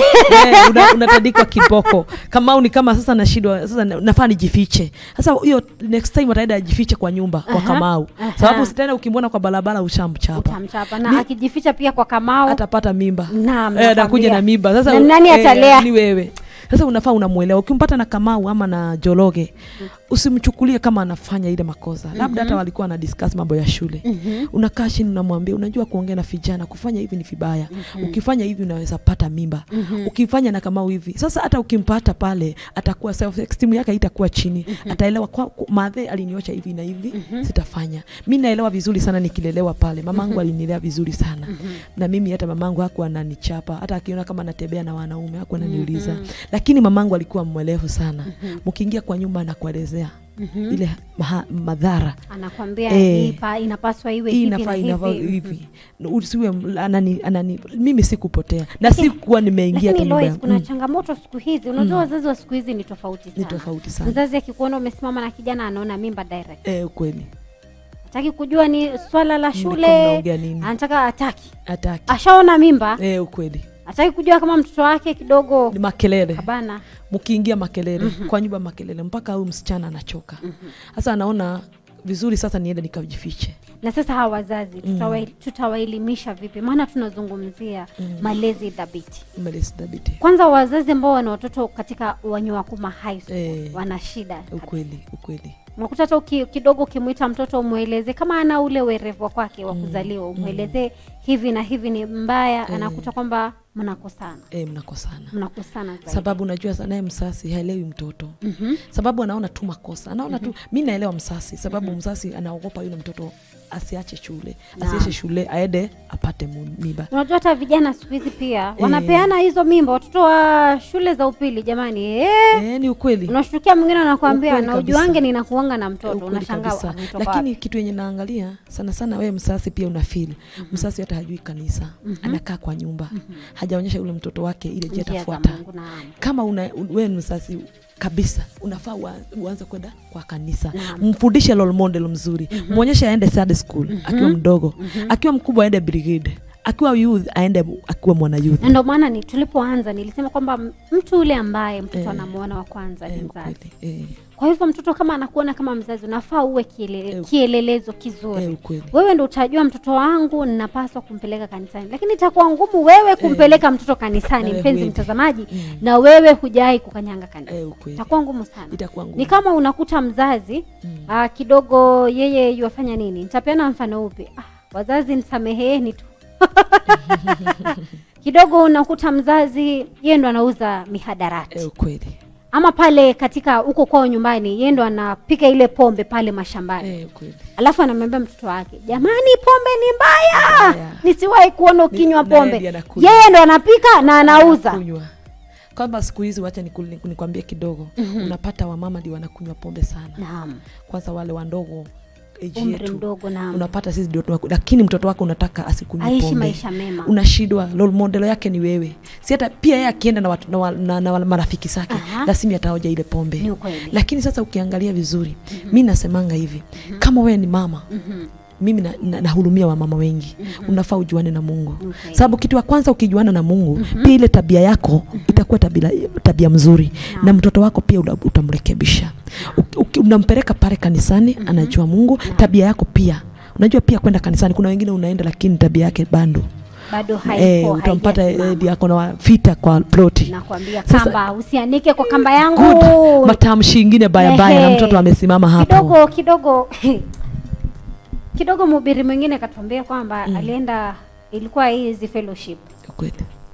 Eh, una- unatandikwa kiboko kamau ni kama sasa nashindwa sasa na- nafaa nijifiche sasa hiyo next time ataenda ajifiche kwa nyumba kwa Aha, kamau aha. sababu tena ukimwona kwa barabara ushamchapa Utamchapa na Mi- akijificha pia kwa kamao. atapata mimba Naam, Eh, anakuja nakwambia. na mimba sasa Na u- nani eh, atalea? ni wewe sasa unafaa unamwelewa ukimpata na kamau ama na jologe usimchukulie kama anafanya ile makosa labda hata walikuwa na discuss mambo ya shule unakaa chini unamwambia unajua kuongea na vijana kufanya hivi ni vibaya ukifanya hivi unaweza pata mimba ukifanya na kamau hivi sasa hata ukimpata pale atakuwa self esteem yake itakuwa chini ataelewa kwa, kwa madhe aliniocha hivi na hivi sitafanya mi naelewa vizuri sana nikilelewa pale mamangu alinilea vizuri sana na mimi hata mamangu hakuwa ananichapa hata akiona kama natembea na wanaume hakuwa ananiuliza lakini mamangu alikuwa mwelevu sana mkiingia kwa nyumba anakuelezea ile maha, madhara Anakwambia Eh. hii pa- inapaswa iwe hii hivi inafaa na inafaa hivi. hivi usiwe m- anani, anani mimi sikupotea na sikuwa nimeingia hata Lakini nyumba Lois, yangu. kuna Mm, changamoto siku hizi. Unajua wazazi wa siku hizi ni tofauti ni sana. tofauti sana Mzazi akikuona umesimama na kijana anaona mimba direct. eh, kweli Hataki kujua ni swala la Mlikuwa shule. mnaongea nini Anataka ataki. hataki Ashaona mimba, eh, ukweli hataki kujua kama mtoto wake kidogo ni makelele kabana. mkiingia makelele kwa nyumba makelele mpaka huyu msichana anachoka sasa anaona vizuri sasa niende nikajifiche Na sasa hawa wazazi tutawa- tutawaelimisha vipi? Maana tunazungumzia malezi dhabiti. Malezi dhabiti Kwanza wazazi ambao wana watoto katika Wanyawakuma high school Eh. wana shida. ukweli ukweli Unakuta hata uki, kidogo ukimwita mtoto umweleze kama ana ule werevu kwake wa kuzaliwa, umwelezee hivi na hivi ni mbaya, anakuta kwamba mnakosana, eh, mnakosana mnakosana zaidi. sababu unajua sa- naye msasi haelewi mtoto Mhm. sababu anaona tu makosa anaona tu mi naelewa msasi sababu msasi anaogopa yule mtoto asiache shule asiache shule aende apate mu- mimba Unajua hata vijana siku hizi pia wanapeana hizo mimba, watoto wa shule za upili. Jamani, eh, eh, ni ukweli unashtukia mwingine anakuambia Ukweli na kabisa. ujuange ninakuanga na mtoto, Ukweli unashangaa kabisa. ametoka lakini wapi? kitu yenye naangalia sana sana wewe msasi pia una feel msasi hata hajui kanisa anakaa kwa nyumba hajaonyesha yule mtoto wake ile Njia je za atafuata Mungu, naam. kama una, wewe ni msasi kabisa unafaa ua- uanze kwenda kwa kanisa Naam. mfundishe role model mzuri mwonyeshe aende Sunday school akiwa mdogo akiwa mkubwa aende brigade akiwa youth aende akiwa mwana youth na ndio maana ni tulipoanza nilisema kwamba m- mtu yule ambaye mtoto Eh. anamuona wa kwanza ni Eh, mzazi. ukweli. Eh, Kwa hivyo mtoto kama anakuona kama mzazi, unafaa uwe kiele, Eh, kielelezo kizuri. eh, ukweli. Wewe ndo utajua mtoto wangu ninapaswa kumpeleka kanisani, lakini itakuwa ngumu wewe kumpeleka mtoto kanisani, Nawe mpenzi huendi. mtazamaji, Mm. na wewe hujai kukanyanga kanisa. Eh, ukweli. Itakuwa ngumu sana. itakuwa ngumu Ni kama unakuta mzazi ah, kidogo yeye yuwafanya nini? Nitapeana mfano upi? Ah, wazazi nisameheni tu kidogo unakuta mzazi yeye ndo anauza mihadarati eh, ukweli ama pale katika huko kwao nyumbani yeye ndo anapika ile pombe pale mashambani eh, ukweli alafu anamwambia mtoto wake jamani pombe ni mbaya Mbaya. nisiwahi kuona ukinywa Ni- naye pombe ndiye anakunywa. yeye ndo anapika na anauza kunywa kwamba siku hizi wacha niku- nikwambie kidogo unapata wamama ndio wanakunywa pombe sana naam kwanza wale wandogo age umri yetu mdogo naam unapata sisi ndio tunaku- lakini mtoto wako unataka asikunywe aishi pombe maisha mema unashindwa role model yake ni wewe si hata pia yeye akienda na, watu, na, wa- na, na, na marafiki zake Aha. lazima ataoja ile pombe Ni ukweli. lakini sasa ukiangalia vizuri mi nasemanga hivi kama wewe ni mama Mhm. mimi nahurumia na, nahurumia wamama wengi unafaa ujuane na mungu Okay. sababu kitu ya kwanza ukijuana na mungu pia ile tabia yako itakuwa tabia, tabia mzuri na mtoto wako pia uta- utamrekebisha Uki- uki- unampeleka pale kanisani anajua mungu tabia yako pia unajua pia kwenda kanisani kuna wengine unaenda lakini tabia yake bando bado eh, haiko utampata haijasimama. eh, diako na vita kwa ploti nakwambia Sasa- kamba usianike kwa kamba yangu good matamshi ingine bayabaya na Ehe. mtoto amesimama hapo kidogo kidogo kidogo mhubiri mwingine akatuambia kwamba alienda ilikuwa hizi fellowship kweli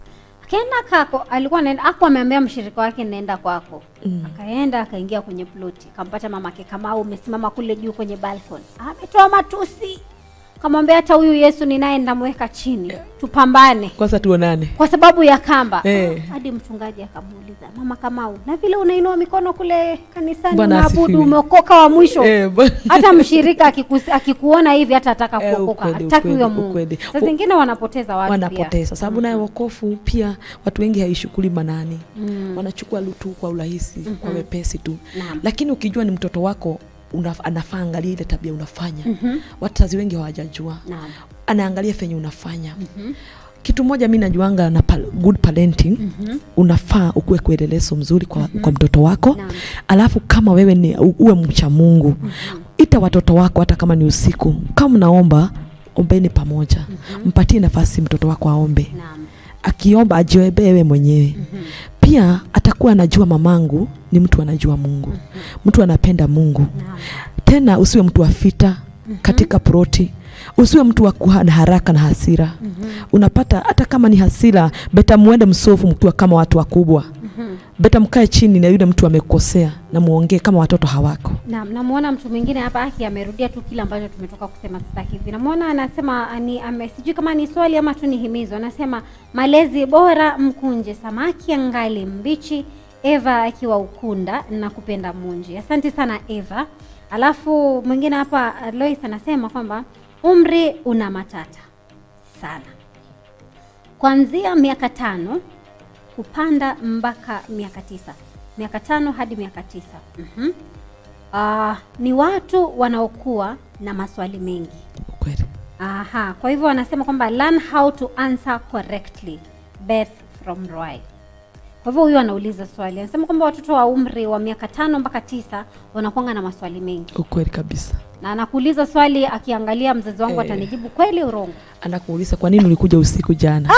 akaenda kako alikuwa anaenda aku ameambia mshirika wake naenda kwako mm. akaenda akaingia kwenye ploti akampata mamake kamau umesimama kule juu kwenye balcony ametoa matusi kamwambia hata huyu yesu ninaye ndamweka chini tupambane kwanza tuonane kwa sababu ya kamba Eh. hadi mchungaji akamuuliza mama kamau na vile unainua mikono kule kanisani Bwana unaabudu asifiwe. umeokoka wa mwisho Eh, bwana- hata mshirika akikus- akikuona hivi hata ataka Eh, kuokoka ukweli, hataki ukweli, huyo mungu ukweli. saa zingine wanapoteza watu pia. wanapoteza sababu naye wokofu pia watu wengi haishukuli manani mm. wanachukua lutu kwa urahisi mm-hmm. kwa wepesi tu Naam. lakini ukijua ni mtoto wako una, anafaa angalia ile tabia unafanya mm-hmm. wazazi wengi hawajajua Naam. anaangalia fenye unafanya mm-hmm. kitu moja mi najuanga na pal- good parenting mm-hmm. unafaa ukuwe kuelelezo mzuri kwa, mm-hmm. kwa mtoto wako Naam. alafu kama wewe ni u- uwe mcha mungu mm-hmm. ita watoto wako hata kama ni usiku kama unaomba ombeni pamoja mm-hmm. mpatie nafasi mtoto wako aombe Naam. akiomba ajioebewe mwenyewe mm-hmm. pia atakuwa anajua mamangu ni mtu anajua mungu mm-hmm. mtu anapenda mungu Naam. tena usiwe mtu wa fita mm-hmm. katika proti usiwe mtu wa kuwa na haraka na hasira mm-hmm. unapata hata kama ni hasira beta muende msofu mkiwa kama watu wakubwa mm-hmm. beta mkae chini na yule mtu amekosea na muongee kama watoto hawako Naam, namwona mtu mwingine hapa aki amerudia tu kile ambacho tumetoka kusema sasa hivi. Namwona anasema ni ame, sijui kama ni swali ama tu ni himizo. Anasema malezi bora mkunje samaki angali mbichi. Eva akiwa Ukunda na kupenda Munji. Asante sana Eva. Alafu mwingine hapa Lois anasema kwamba umri una matata sana, kuanzia miaka tano kupanda mpaka miaka tisa miaka tano hadi miaka tisa mm-hmm. uh, ni watu wanaokuwa na maswali mengi kweli Aha, kwa hivyo wanasema kwamba learn how to answer correctly Beth from Roy. Kwa hivyo huyu anauliza swali, anasema kwamba watoto wa umri wa miaka tano mpaka tisa wanakuanga na maswali mengi, ukweli kabisa na anakuuliza swali akiangalia mzazi wangu Eh. atanijibu kweli urongo. anakuuliza kwa nini ulikuja usiku jana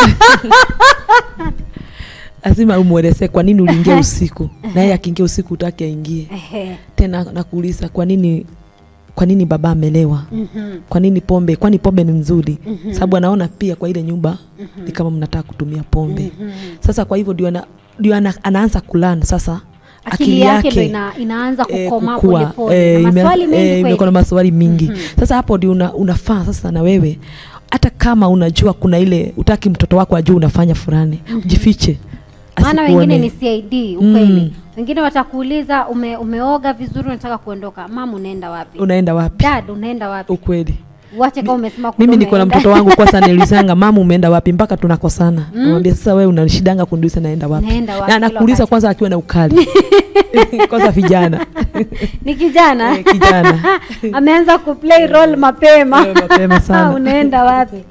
lazima umwelezee kwa nini uliingia usiku naye akiingia usiku utake aingie Ehe. tena nakuuliza kwa nini kwa nini baba amelewa Mhm. kwa nini pombe kwani pombe ni nzuri mm-hmm. sababu anaona pia kwa ile nyumba mm-hmm. ni kama mnataka kutumia pombe mm-hmm. sasa kwa hivyo ndio ana, ndio ana, anaanza kulan sasa Akili yake ndio ina, inaanza eh, kukomaa kukua, polepole eh, na ime- maswali mengi eh, imekuwa na kweli. maswali mingi sasa hapo ndio una, unafaa sasa na wewe hata kama unajua kuna ile utaki mtoto wako ajue unafanya fulani jifiche maana asikuone. wengine ni CID ukweli Mm. wengine watakuuliza ume, umeoga vizuri unataka kuondoka mama unaenda wapi unaenda wapi dad unaenda wapi ukweli uache kama umesema kule mimi niko na umeenda. mtoto wangu kwanza nilisanga mama umeenda wapi mpaka tunakosana mm. namwambia sasa wewe unanishidanga kuniuliza naenda wapi Naenda wapi na kila anakuuliza wakati. kwanza akiwa na ukali kwanza vijana ni kijana Eh, kijana ameanza kuplay role mapema Eh, mapema sana. unaenda wapi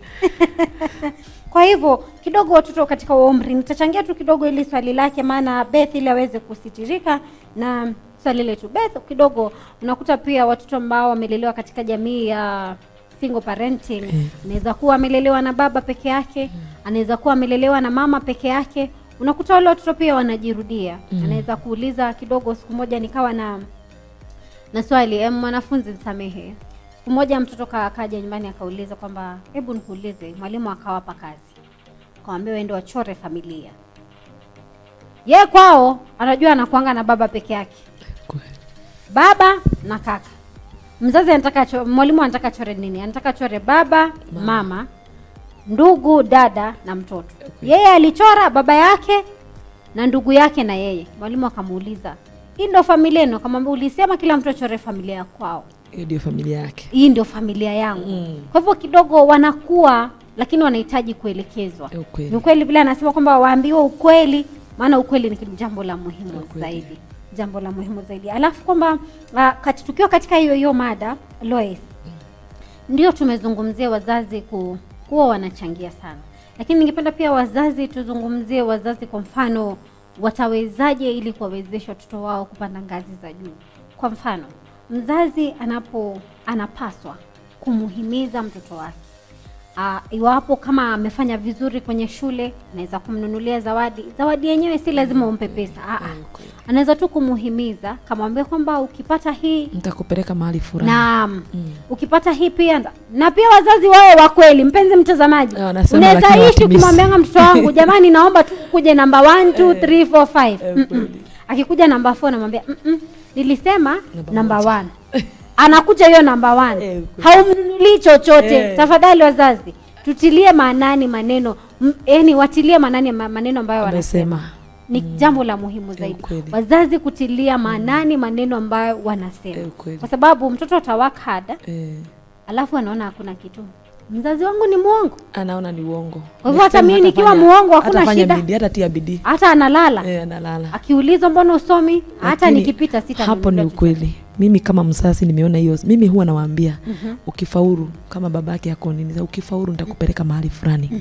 kwa hivyo kidogo watoto katika huo umri nitachangia tu kidogo ili swali lake maana beth ili aweze kusitirika na swali letu beth kidogo unakuta pia watoto ambao wamelelewa katika jamii ya single parenting anaweza kuwa amelelewa na baba peke yake anaweza kuwa amelelewa na mama peke yake unakuta wale watoto pia wanajirudia anaweza kuuliza kidogo siku moja nikawa na na swali em, mwanafunzi nisamehe siku moja mtoto ka- akaja nyumbani akauliza kwamba hebu nikuulize mwalimu akawapa kazi akawambia waende wachore familia ye kwao anajua anakuanga na baba peke yake baba na kaka mzazi anataka cho- mwalimu anataka chore nini anataka chore baba mama ndugu dada na mtoto yeye alichora baba yake na ndugu yake na yeye mwalimu akamuuliza hii ndo familia yenu akamwambia ulisema kila mtu achore familia ya kwao hiyo ndio familia yake hii ndio familia yangu Mm. kwa hivyo kidogo wanakuwa lakini wanahitaji kuelekezwa Eh, ukweli. ni ukweli vile anasema kwamba waambiwe ukweli maana ukweli ni kitu- jambo la muhimu Ukweli. zaidi jambo la muhimu zaidi alafu kwamba uh, kati, tukiwa katika hiyo hiyo mada Lois ndio tumezungumzia wazazi ku, kuwa wanachangia sana lakini ningependa pia wazazi tuzungumzie wazazi kwa mfano watawezaje ili kuwawezesha watoto wao kupanda ngazi za juu kwa mfano mzazi anapo anapaswa kumuhimiza mtoto wake Uh, iwapo kama amefanya vizuri kwenye shule anaweza kumnunulia zawadi zawadi yenyewe si lazima umpe pesa ah, ah. anaweza tu kumuhimiza kamwambia kwamba ukipata hii nitakupeleka mahali fulani naam ukipata hii pia nda- na pia wazazi wawe wa kweli mpenzi mtazamaji Eh, wanasema unaweza lakini ishi hawatimizi. ukimwambianga mtoto wangu jamani naomba tu kuje namba 1 2 3 4 5 eh, Mm-mm. kweli. akikuja namba 4 namwambia "Mm-mm, nilisema namba 1 anakuja hiyo namba 1 Eh, kweli. haumnunulii chochote Eh. tafadhali wazazi tutilie maanani maneno m- yani watilie maanani ma- maneno ambayo wanasema amesema ni jambo la muhimu zaidi kweli. wazazi kutilia maanani maneno ambayo wanasema Eh, kweli. kwa sababu mtoto ata work hard eh, alafu anaona hakuna kitu mzazi wangu ni mwongo anaona ni uongo Kwa hivyo Next hata time mimi nikiwa hatafanya- muongo hakuna hatafanya shida. bidii hata tia bidii hata analala eh, analala akiulizwa mbona usomi hata Lakini nikipita sita hapo ni ukweli mimi kama mzazi nimeona hiyo mimi huwa nawaambia ukifaulu kama baba yake ako nini ukifaulu nitakupeleka mahali fulani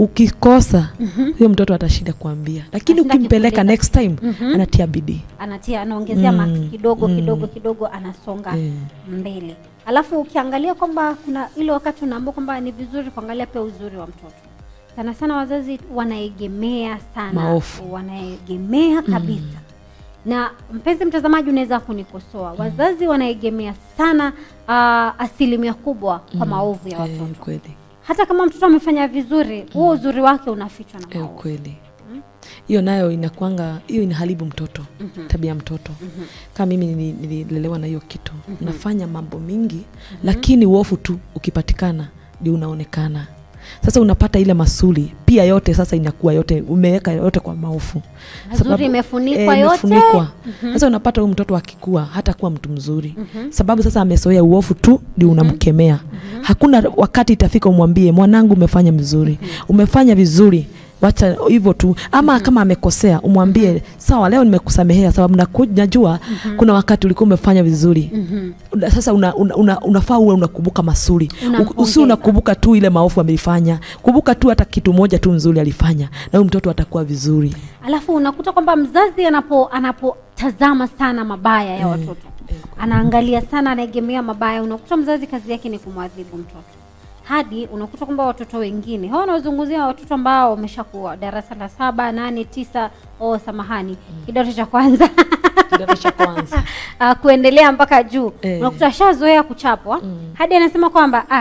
ukikosa huyo mtoto atashinda kuambia lakini Atashinda ukimpeleka akikuuliza. next time anatia bidii anatia anaongezea Mm, marks kidogo mm. kidogo kidogo anasonga Eh. mbele alafu ukiangalia kwamba kuna ile wakati unaambia kwamba ni vizuri kuangalia pia uzuri wa mtoto sana sana wazazi wanaegemea sana Maofu. wanaegemea kabisa na mpenzi mtazamaji unaweza kunikosoa wazazi wanaegemea sana uh, asilimia kubwa kwa maovu ya eh, watoto kweli hata kama mtoto amefanya vizuri huo uzuri wake unafichwa na eh, maovu kweli hiyo nayo inakwanga hiyo inaharibu mtoto tabia ya mtoto kama mimi nili- nililelewa na hiyo kitu nafanya mambo mingi lakini uofu tu ukipatikana ndio unaonekana sasa unapata ile masuli pia yote sasa inakuwa yote umeweka yote kwa maofu Mazuri Sababu- imefunikwa eh, yote. imefunikwa. sasa unapata huyu mtoto akikua hata kuwa mtu mzuri sababu sasa amezoea uofu tu ndio unamkemea hakuna wakati itafika umwambie mwanangu umefanya vizuri umefanya vizuri wacha hivyo tu ama kama amekosea umwambie sawa leo nimekusamehea sababu naku- najua kuna wakati ulikuwa umefanya vizuri Una- sasa una, una, una, unafaa uwe unakumbuka masuri Unampongeza. usi unakumbuka tu ile maofu ameifanya kumbuka tu hata kitu moja tu nzuri alifanya na huyu mtoto atakuwa vizuri alafu unakuta kwamba mzazi anapo anapotazama sana mabaya ya watoto anaangalia sana anaegemea mabaya unakuta mzazi kazi yake ni kumwadhibu mtoto hadi unakuta kwamba watoto wengine hawa wanazungumzia watoto ambao wameshakuwa darasa la saba nane tisa oh samahani kidato cha kwanza kidato cha kwanza uh, kuendelea mpaka juu Eh. unakuta ashazoea kuchapwa hadi anasema kwamba ah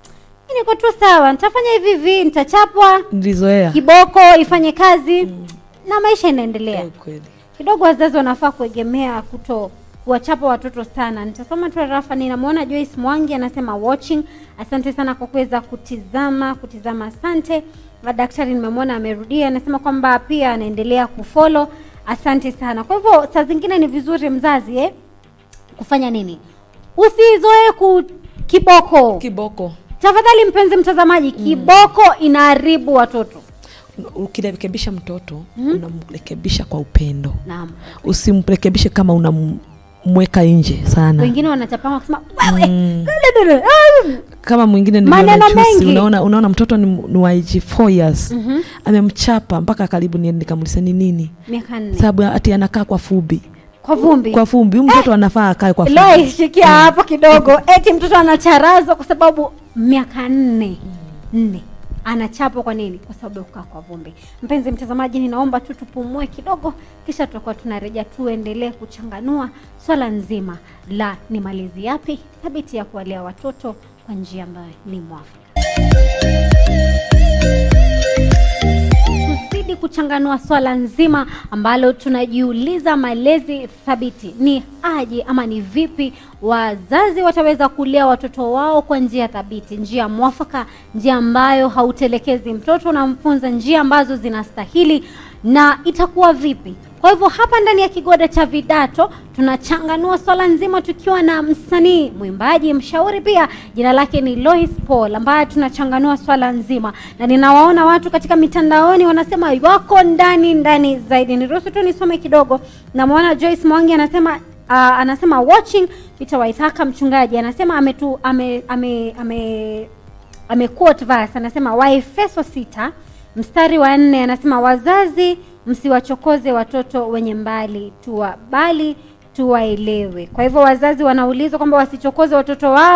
mi niko tu sawa nitafanya hivi hivi nitachapwa nilizoea kiboko ifanye kazi na maisha inaendelea Eh, kweli kidogo wazazi wanafaa kuegemea kuto kuwachapa watoto sana nitasoma tu rafa ninamwona joyce mwangi anasema watching asante sana kwa kuweza kutizama kutizama asante Na daktari nimemwona amerudia anasema kwamba pia anaendelea kufolo asante sana kwa hivyo saa zingine ni vizuri mzazi eh, kufanya nini usizoe ku kiboko kiboko tafadhali mpenzi mtazamaji kiboko inaharibu watoto ukirekebisha mtoto unamrekebisha kwa upendo naam usimrekebishe kama unamweka nje sana wengine wanachapanga kusema wewe Mm. Dadada, ah, kama mwingine Maneno niliona juzi, mengi. unaona, unaona mtoto ni, ni wa age 4 years amemchapa mpaka karibu niende nikamuliza ni nini miaka nne sababu ati anakaa kwa fubi kwa vumbi kwa fumbi huyu mtoto anafaa akae kwa fumbi Loi, shikia hapo kidogo eti mtoto anacharazwa kwa sababu miaka nne nne anachapwa kwa nini kwa sababu ya kukaa kwa vumbi mpenzi mtazamaji ninaomba tu tupumue kidogo kisha tutakuwa tunarejea tuendelee kuchanganua swala nzima la ni malezi yapi thabiti ya kuwalea watoto kwa njia ambayo ni mwafaka tuzidi kuchanganua swala nzima ambalo tunajiuliza malezi thabiti ni aje ama ni vipi wazazi wataweza kulea watoto wao kwa njia thabiti njia mwafaka njia ambayo hautelekezi mtoto unamfunza njia ambazo zinastahili na itakuwa vipi kwa hivyo hapa ndani ya kigoda cha vidato tunachanganua swala nzima tukiwa na msanii mwimbaji mshauri pia jina lake ni Lois Paul ambaye tunachanganua swala nzima na ninawaona watu katika mitandaoni wanasema wako ndani ndani zaidi niruhusu tu nisome kidogo namwona Joyce Mwangi anasema uh, anasema watching Peter Waithaka mchungaji anasema ametu ame ame, ame amequote verse anasema waefeso sita mstari wa nne anasema wazazi msiwachokoze watoto wenye mbali tuwa bali tuwaelewe kwa hivyo wazazi wanaulizwa kwamba wasichokoze watoto wao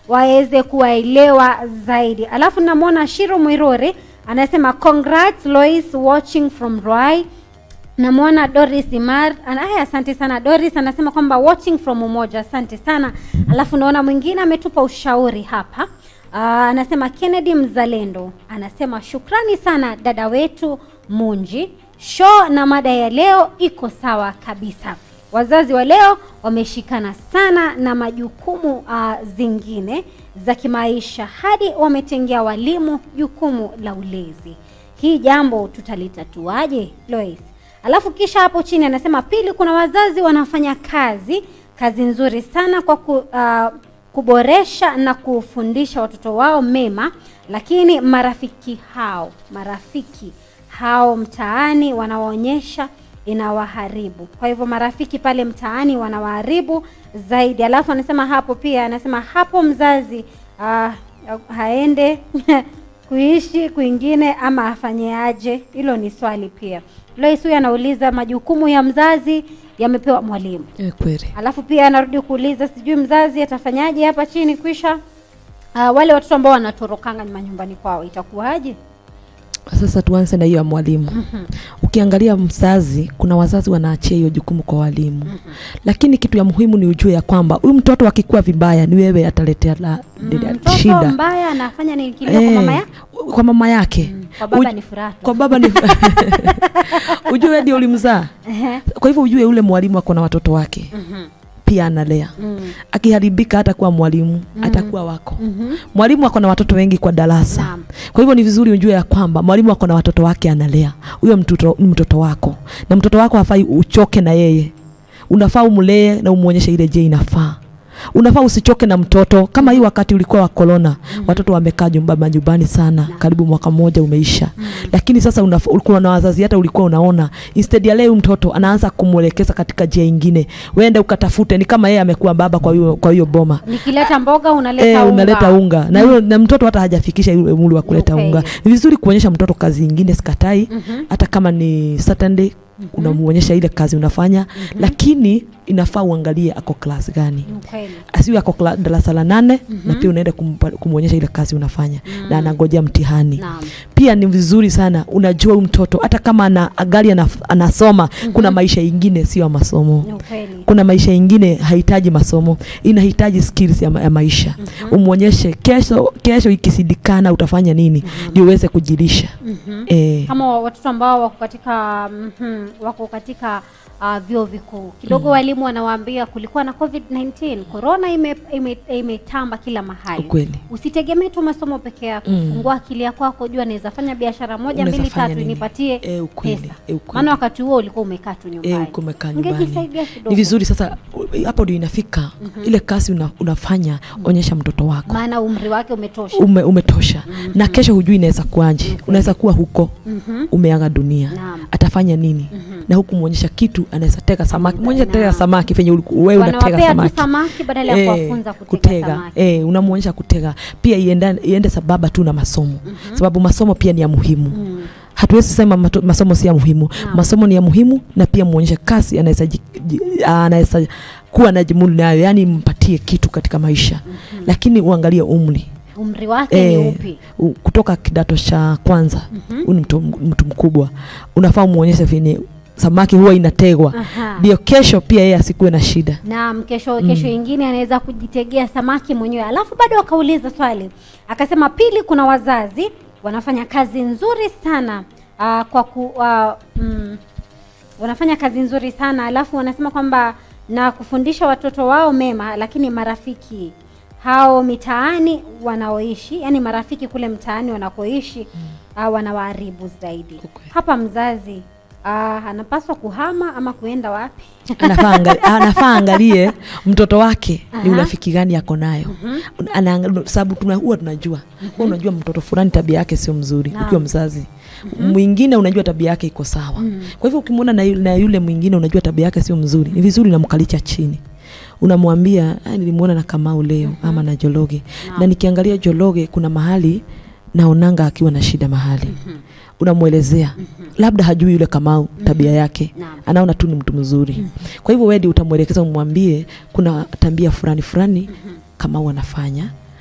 waweze kuwaelewa zaidi alafu namwona shiro mwiruri anasema congrats lois watching from Ruai namwona doris imar ana- aya, asante sana doris anasema kwamba watching from umoja asante sana alafu naona mwingine ametupa ushauri hapa Aa, anasema kennedy mzalendo anasema shukrani sana dada wetu munji show na mada ya leo iko sawa kabisa wazazi wa leo wameshikana sana na majukumu uh, zingine za kimaisha hadi wametengea walimu jukumu la ulezi hii jambo tutalitatuaje lois alafu kisha hapo chini anasema pili kuna wazazi wanafanya kazi kazi nzuri sana kwa ku, uh, kuboresha na kufundisha watoto wao mema lakini marafiki hao marafiki hao mtaani wanawaonyesha inawaharibu kwa hivyo marafiki pale mtaani wanawaharibu zaidi alafu anasema hapo pia anasema hapo mzazi uh, haende kuishi kwingine ama afanyeaje hilo ni swali pia lois huyu anauliza majukumu ya mzazi yamepewa mwalimu Eh, kweli alafu pia anarudi kuuliza sijui mzazi atafanyaje hapa chini kwisha uh, wale watoto ambao wanatorokanga manyumbani kwao itakuwaje sasa tuanze na hiyo ya mwalimu ukiangalia mzazi kuna wazazi wanaachia hiyo jukumu kwa walimu lakini kitu ya muhimu ni ujue ya kwamba huyu mtoto akikuwa vibaya ni wewe ataletea la, la- mtoto shida mbaya anafanya nini kilio kwa Eh, mama ya kwa mama yake kwa baba Uj- ni furaha tu. kwa baba ni ujue ndio ulimzaa Ehe. kwa hivyo ujue ule mwalimu ako na watoto wake pia analea Mm. akiharibika hatakuwa mwalimu atakuwa wako Mhm. mwalimu ako na watoto wengi kwa darasa Naam. kwa hivyo ni vizuri ujue ya kwamba mwalimu ako na watoto wake analea huyo mtoto ni mtoto wako na mtoto wako hafai uchoke na yeye unafaa umlee na umwonyeshe ile je inafaa unafaa usichoke na mtoto kama hii wakati ulikuwa wa korona watoto wamekaa nyumba majumbani sana karibu mwaka mmoja umeisha lakini sasa unaf- ulikuwa na wazazi hata ulikuwa unaona instead ya leo mtoto anaanza kumwelekeza katika njia ingine wende ukatafute ni kama yeye amekuwa baba kwa hiyo kwa hiyo boma nikileta mboga unaleta Eh, unga. unaleta unga na, mm. na mtoto hata hajafikisha yule umri wa kuleta Ukweli. unga ni vizuri kuonyesha mtoto kazi ingine sikatai hata kama ni Saturday unamuonyesha ile kazi unafanya lakini inafaa uangalie ako klasi gani Ni ukweli. asiwe ako kla- darasa la nane na pia unaenda kumpa- kumwonyesha ile kazi unafanya na anangojea mtihani Naam. pia ni vizuri sana unajua huyu mtoto hata kama ana gari anaf- anasoma kuna maisha ingine sio ya masomo Ni ukweli. kuna maisha ingine hahitaji masomo inahitaji skills ya, ma ya maisha umwonyeshe kesho kesho ikisidikana utafanya nini ndio uweze kujilisha eh, kama watoto ambao wako katika mhm, wako katika uh, vyuo vikuu kidogo walimu wanawaambia kulikuwa na covid-19 corona imetamba ime, imetamba kila mahali ukweli usitegemee tu masomo peke yako Mm. fungua akili yako wako jua naweza fanya biashara moja Unaweza mbili fanya tatu nini? nipatie Eh, ukweli, pesa eh, ukweli. maana wakati huo ulikuwa umekaa tu Eh, nyumbani uko umekaa nyumbani ungejisaidia kidogo ni vizuri sasa u- hapo ndio inafika ile kazi una, unafanya onyesha mtoto wako maana umri wake umetosha ume, umetosha na kesho hujui inaweza kuaje unaweza kuwa huko Mhm. umeaga dunia Naam. atafanya nini na huku mwonyesha kitu anaweza tega samaki mwonyesha tega Naam. samaki venye uliku- wewe unatega wanawapea tu samaki samaki badala ya Eh, kuwafunza kutega, samaki eh, unamwonyesha kutega pia iende, iende sababa tu na masomo sababu masomo pia ni ya muhimu Mm. hatuwezi sema mato, masomo si ya muhimu Naam. masomo ni ya muhimu na pia mwonyeshe kazi anaweza ji- ji- anaweza kuwa na jimudu nayo yani mpatie kitu katika maisha lakini uangalie umri umri wake ni Eh, upi u- kutoka kidato cha kwanza huyu ni mtu, mtu mkubwa unafaa umwonyeshe venye samaki huwa inategwa Aha. ndio kesho pia yeye asikuwe na shida naam kesho kesho ingine anaweza kujitegea samaki mwenyewe alafu bado akauliza swali akasema pili kuna wazazi wanafanya kazi nzuri sana uh, kwa ku uh, mm, wanafanya kazi nzuri sana alafu wanasema kwamba na kufundisha watoto wao mema lakini marafiki hao mitaani wanaoishi yani marafiki kule mtaani wanakoishi uh, wanawaharibu zaidi Okay. hapa mzazi uh, anapaswa kuhama ama kuenda wapi anafaa angali- anafaa angalie mtoto wake ni Aha. urafiki gani ako nayo Anaangalia- sababu tuna huwa tunajua huwa unajua mtoto fulani tabia yake sio mzuri Naam. ukiwa mzazi mwingine unajua tabia yake iko sawa kwa hivyo ukimwona na, yu- na yule mwingine unajua tabia yake sio mzuri ni vizuri unamkalisha chini unamwambia "Ah, nilimwona na kamau leo ama na jologe na nikiangalia jologe kuna mahali naonanga akiwa na shida mahali unamwelezea labda hajui yule kamau tabia yake Naam. anaona tu ni mtu mzuri kwa hivyo wedi utamwelekeza umwambie kuna tabia fulani fulani kamau anafanya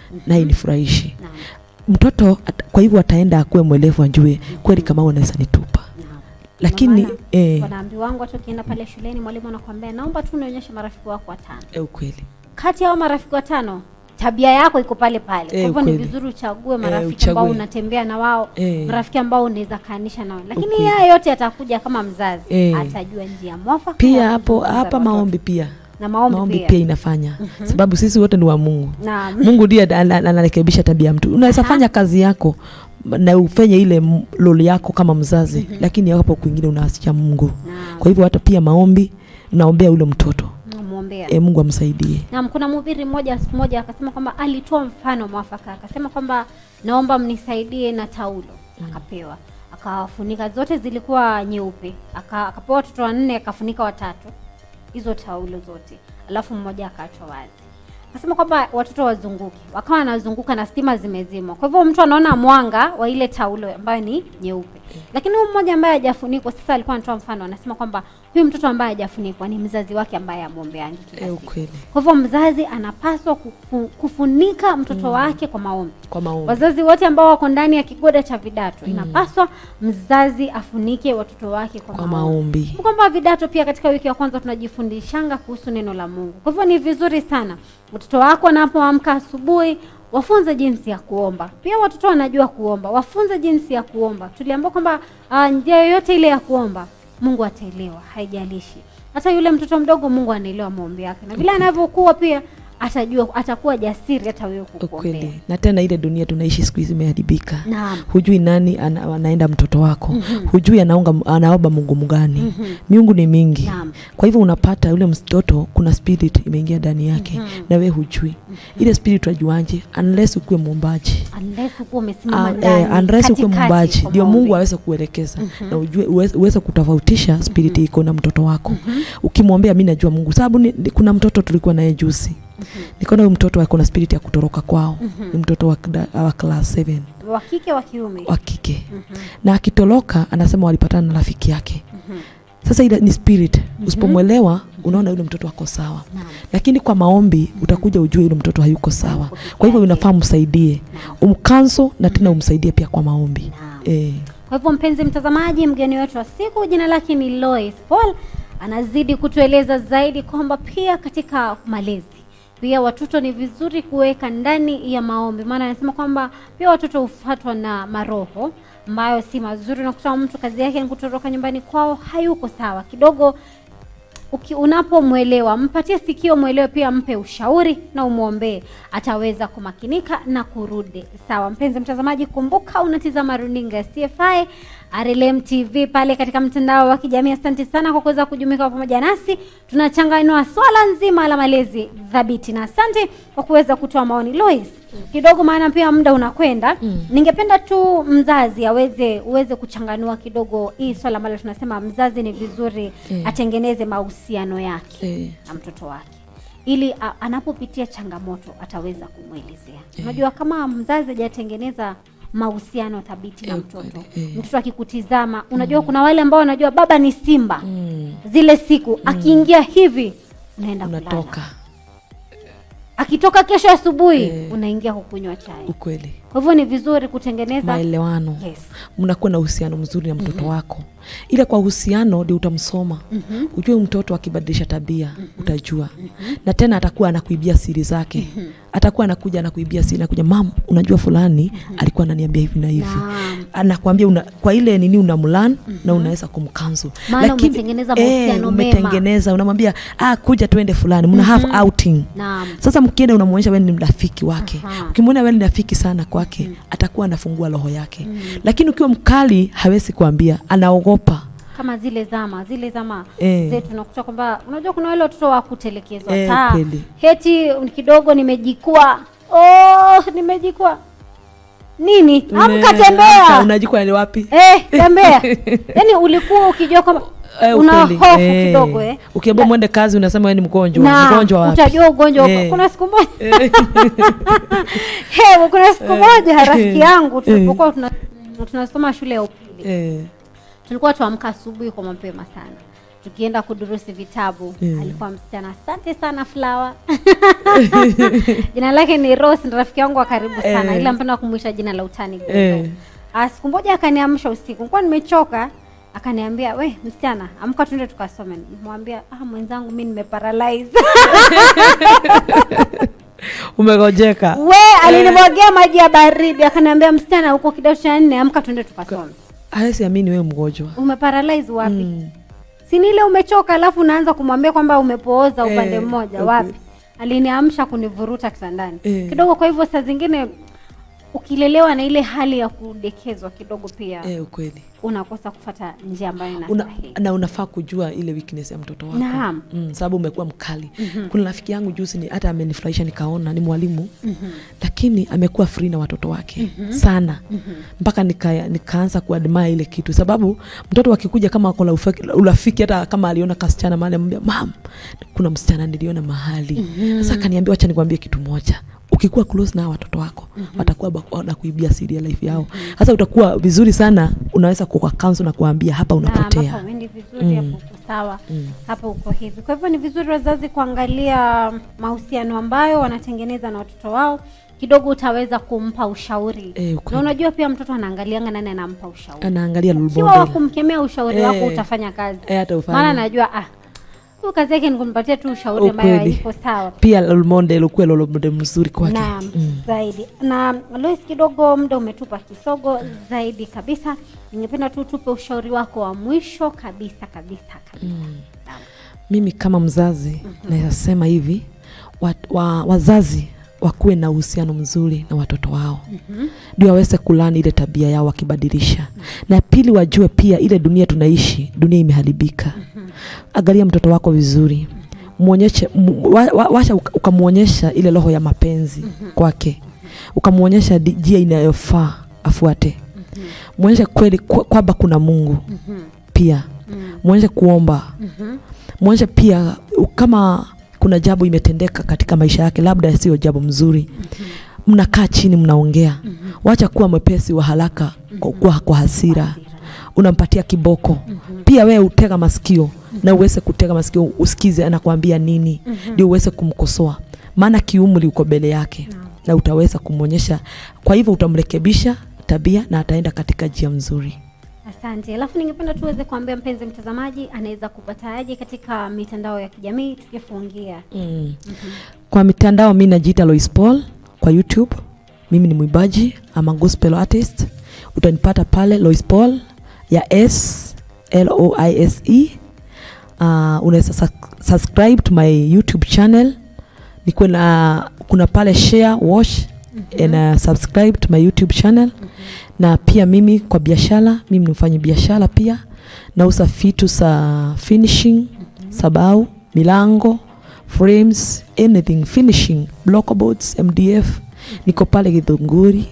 naye nifurahishi Naam. mtoto at, kwa hivyo ataenda akuwe mwelevu ajue kweli kama unaweza nitupa Naam. lakini Ndio maana eh, wanaambi wangu hata ukienda pale shuleni mwalimu anakuambia naomba tu unionyeshe marafiki wako watano eh, ukweli kati ya hao marafiki watano tabia yako iko pale pale kwa Eh, hivyo ni ukweli. vizuri uchague Eh, marafiki ambao uchague. unatembea na wao Eh. marafiki ambao unaweza kaanisha nao lakini Ukweli. haya yote yatakuja kama mzazi Eh. atajua njia mwafaka pia ya hapo kuzungumza hapa na watoto. maombi pia na maombi, maombi pia, pia inafanya sababu sisi wote ni wa mungu Naam. mungu ndiye ana- ana- anarekebisha tabia ya mtu unaweza Aha. fanya kazi yako na ufanye ile m- role yako kama mzazi lakini hapo kwingine unaasicha mungu Naam. kwa hivyo hata pia maombi naombea ule mtoto Namwombea. e, mungu amsaidie Naam, kuna mhubiri mmoja siku moja akasema kwamba alitoa mfano mwafaka, akasema kwamba naomba mnisaidie na taulo. Akapewa, akafunika, zote zilikuwa nyeupe, Aka- akapewa watoto wanne, akafunika watatu hizo taulo zote, alafu mmoja akaachwa wazi. Akasema kwamba watoto wazunguke, wakawa wanazunguka na stima zimezimwa. Kwa hivyo mtu anaona mwanga wa ile taulo ambayo ni nyeupe, lakini huyu mmoja ambaye hajafunikwa, sasa alikuwa anatoa mfano, anasema kwamba huyu mtoto ambaye hajafunikwa ni mzazi wake ambaye amwombeangi kila e, siku. ukweli Kwa hivyo mzazi anapaswa kufu, kufunika mtoto wake kwa maombi. kwa maombi Wazazi wote ambao wako ndani ya kigoda cha vidato, inapaswa mzazi afunike watoto wake kwa, kwa maombi. maombi Kwamba vidato pia katika wiki ya kwanza tunajifundishanga kuhusu neno la Mungu. Kwa hivyo ni vizuri sana mtoto wako anapoamka asubuhi wafunze jinsi ya kuomba. Pia watoto wanajua kuomba, wafunze jinsi ya kuomba. Tuliambiwa kwamba uh, njia yoyote ile ya kuomba Mungu ataelewa, haijalishi. Hata yule mtoto mdogo Mungu anaelewa maombi yake, na vile anavyokuwa pia atajua, atakuwa jasiri hata wewe kukuombea. ukweli na tena ile dunia tunaishi siku hizi imeharibika Naam. hujui nani ana, anaenda mtoto wako hujui anaunga, anaomba mungu mgani miungu ni mingi Naam. kwa hivyo unapata yule mtoto kuna spirit imeingia ndani yake na we hujui ile spirit wajuaje unless ukuwe mwombaji Unless ukuwa umesimama Ah, ndani eh, unless ukuwe katikati mwombaji kwa ndio maombi. mungu aweze kuelekeza na ujue uweze, uweze kutofautisha spirit iko na mtoto wako ukimwombea mi najua mungu sababu ni, ni, kuna mtoto tulikuwa naye juzi nikaona huyu mtoto ako na spirit ya kutoroka kwao ni mtoto wa, kida- wa class 7 wa kike wa kiume wa kike na akitoroka anasema walipatana na rafiki yake sasa ile ni spirit usipomwelewa unaona yule mtoto ako sawa Naam. lakini kwa maombi utakuja ujue yule mtoto hayuko sawa kwa hivyo unafaa msaidie umkanso na tena umsaidie pia kwa maombi Naam. eh. Kwa hivyo mpenzi mtazamaji, mgeni wetu wa siku jina lake ni Lois Paul, anazidi kutueleza zaidi kwamba pia katika malezi pia watoto ni vizuri kuweka ndani ya maombi, maana anasema kwamba pia watoto hufuatwa na maroho ambayo si mazuri. Unakuta mtu kazi yake ni kutoroka nyumbani kwao, hayuko sawa kidogo uki, unapomwelewa mpatie sikio, mwelewe pia, mpe ushauri na umwombee, ataweza kumakinika na kurudi sawa. Mpenzi mtazamaji, kumbuka unatizama runinga ya CFI RLM TV pale katika mtandao wa kijamii. Asante sana kwa kuweza kujumuika pamoja nasi, tunachanganua swala nzima la malezi thabiti, na asante kwa kuweza kutoa maoni Lois kidogo, maana pia muda unakwenda. Ningependa tu mzazi aweze uweze kuchanganua kidogo hii swala ambalo tunasema mzazi ni vizuri Eh. atengeneze mahusiano yake Eh. na mtoto wake ili a, anapopitia changamoto ataweza kumwelezea. Unajua, kama mzazi hajatengeneza mahusiano thabiti na Eh, mtoto kweli, eh. mtoto akikutizama, unajua kuna wale ambao wanajua baba ni simba mm. zile siku akiingia hivi unaenda kulala, unatoka akitoka kesho asubuhi Eh. unaingia kukunywa chai. ukweli Kwa hivyo ni vizuri kutengeneza maelewano yes. mnakuwa na uhusiano mzuri na mtoto wako ila kwa uhusiano ndio utamsoma ujue huyu mtoto akibadilisha tabia utajua na tena atakuwa anakuibia siri zake atakuwa anakuja anakuibia siri nakuja mam unajua fulani alikuwa ananiambia hivi na hivi Naam. anakwambia una, kwa ile nini unamlan na unaweza kumkanzu Maana umetengeneza mahusiano mema. umetengeneza unamwambia ah, kuja tuende fulani mna have outing Naam. sasa mkienda unamwonyesha wewe ni rafiki wake Aha. ukimwona wewe ni rafiki sana kwake atakuwa anafungua roho yake lakini ukiwa mkali hawezi kuambia anaogopa kama zile zama zile zama Eh. zetu unakuta kwamba unajua kuna wale watoto wa kutelekezwa Eh, taa kweli. heti kidogo nimejikwa oh, nimejikwa nini amka Amka, tembea unajikwa ni wapi eh, tembea yaani ulikuwa ukijua kwamba Eh, una ukweli. hofu Eh. kidogo eh. ukiambia mwende kazi unasema wewe ni mgonjwa na mgonjwa wapi utajua ugonjwa Eh. kuna siku moja He, kuna siku moja rafiki yangu tulipokuwa tuna- tunasoma shule ya upili eh, tulikuwa tuamka asubuhi kwa mapema sana tukienda kudurusi vitabu Mm. alikuwa msichana asante sana Flower jina lake ni Rose ni rafiki yangu wa karibu sana Eh. ila mpenda kumwita jina la utani Gogo. Eh. Ah, siku moja akaniamsha usiku nilikuwa nimechoka akaniambia we msichana amka tuende tukasome nimwambia ah mwenzangu mi nimeparalyze umegojeka we alinimwagia maji ya baridi akaniambia msichana huko kidato cha nne amka tuende tukasome hawezi amini wewe mgonjwa umeparalyze wapi Mm. si ni ile umechoka alafu unaanza kumwambia kwamba umepooza upande Eh, mmoja okay. wapi aliniamsha kunivuruta kitandani Eh. kidogo kwa hivyo saa zingine ukilelewa na ile hali ya kudekezwa kidogo pia eh, ukweli unakosa kufata njia ambayo Una, inastahili na unafaa kujua ile weakness ya mtoto wako Naam. mm, sababu umekuwa mkali mm-hmm. kuna rafiki yangu juzi ni hata amenifurahisha nikaona ni mwalimu mm-hmm. lakini amekuwa free na watoto wake mm-hmm. sana mm-hmm. mpaka nika, nikaanza kuadmire ile kitu sababu mtoto akikuja kama ako na ufa- urafiki hata kama aliona kasichana mahali amwambia mam kuna msichana niliona mahali mm-hmm. sasa akaniambia wacha nikwambie kitu moja ukikuwa close na hawa watoto wako mm-hmm. watakuwa bak- wanakuibia siri ya life yao sasa utakuwa vizuri sana unaweza kuka counsel na kuambia hapa Na unapotea hapa uendi vizuri hapo uko sawa hapa uko hivi kwa hivyo ni vizuri wazazi kuangalia mahusiano ambayo wanatengeneza na watoto wao kidogo utaweza kumpa ushauri Eh, ukweli. na unajua pia mtoto anaangalianga nani anampa ushauri anaangalia role kiwa wa model. kumkemea ushauri Eh. wako utafanya kazi Eh, hata ufanye. maana najua ah huyu kazi yake ni kunipatia tu ushauri ambayo Ukweli. haiko sawa pia role model ukuwe role model mzuri kwake Naam, zaidi na Lois, kidogo muda umetupa kisogo zaidi kabisa. Ningependa tu tupe ushauri wako wa mwisho kabisa kabisa kabisa. Naam. mimi kama mzazi mm-hmm. naweza sema hivi wa, wa, wazazi wakuwe na uhusiano mzuri na watoto wao mm-hmm. ndio waweze kulani ile tabia yao wakibadilisha mm-hmm. na pili wajue pia ile dunia tunaishi dunia imeharibika mm-hmm. angalia mtoto wako vizuri mwonyeshe mu- wa, wa, washa uka- ukamwonyesha ile roho ya mapenzi mm-hmm. kwake ukamwonyesha di- njia inayofaa afuate mm-hmm. mwonyeshe kweli kwa- kwamba kuna mungu mm-hmm. pia mm-hmm. mwonyeshe kuomba Mhm. mwonyeshe pia u- kama kuna jambo imetendeka katika maisha yake labda sio jambo mzuri mnakaa chini mnaongea wacha kuwa mwepesi wa haraka kwa, kwa, kwa hasira unampatia kiboko pia wewe utega masikio na uweze kutega masikio usikize anakuambia nini ndio uweze kumkosoa maana kiumri uko mbele yake na utaweza kumwonyesha kwa hivyo utamrekebisha tabia na ataenda katika njia mzuri Asante. Alafu ningependa tu uweze kuambia mpenzi mtazamaji anaweza kupataje katika mitandao ya kijamii tukifungia. mm. kwa mitandao mi najiita Lois Paul kwa youtube mimi ni mwimbaji ama gospel artist utanipata pale Lois Paul ya s l o i s e uh, unaweza sus- subscribe to my youtube channel nikuwe na kuna pale share watch mm-hmm. and uh, subscribe to my youtube channel mm-hmm. na pia mimi kwa biashara mimi ni mfanyi biashara pia nauza vitu za finishing mm-hmm. sabau milango frames anything finishing blockboards mdf niko pale githunguri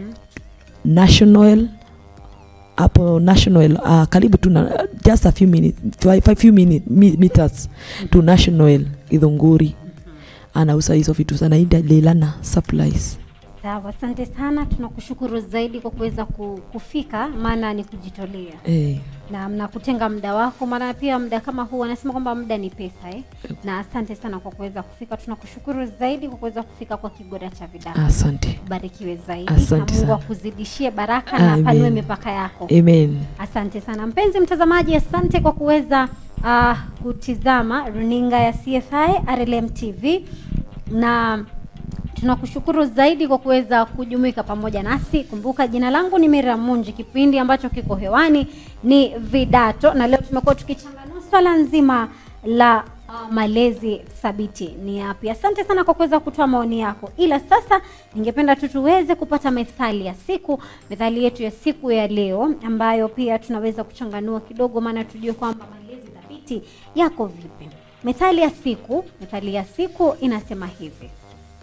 national hapo national uh, karibu tu na just a few minutes, five, five few minute, mi- meters to national githunguri anauza hizo vitu zanaida lelana supplies Sawa, asante sana. Tunakushukuru zaidi kwa kuweza ku- kufika, maana ni kujitolea eh, na na kutenga muda wako, maana pia muda kama huu wanasema kwamba muda ni pesa eh? Na asante sana kwa kuweza kufika. Tunakushukuru zaidi kwa kuweza kufika kwa Kigoda cha Vidani. asante Barikiwe zaidi Asante na Mungu sana. akuzidishie baraka na Amen. apanue mipaka yako. amen Asante sana mpenzi mtazamaji, asante kwa kuweza uh, kutizama runinga ya CFI RLM TV na tunakushukuru zaidi kwa kuweza kujumuika pamoja nasi. Kumbuka jina langu ni Miriam Munji, kipindi ambacho kiko hewani ni Vidato, na leo tumekuwa tukichanganua swala nzima la uh, malezi thabiti ni yapi. Asante sana kwa kuweza kutoa maoni yako, ila sasa ningependa tu tuweze kupata methali ya siku, methali yetu ya siku ya leo, ambayo pia tunaweza kuchanganua kidogo, maana tujue kwamba malezi thabiti yako vipi. Methali ya siku, methali ya siku inasema hivi: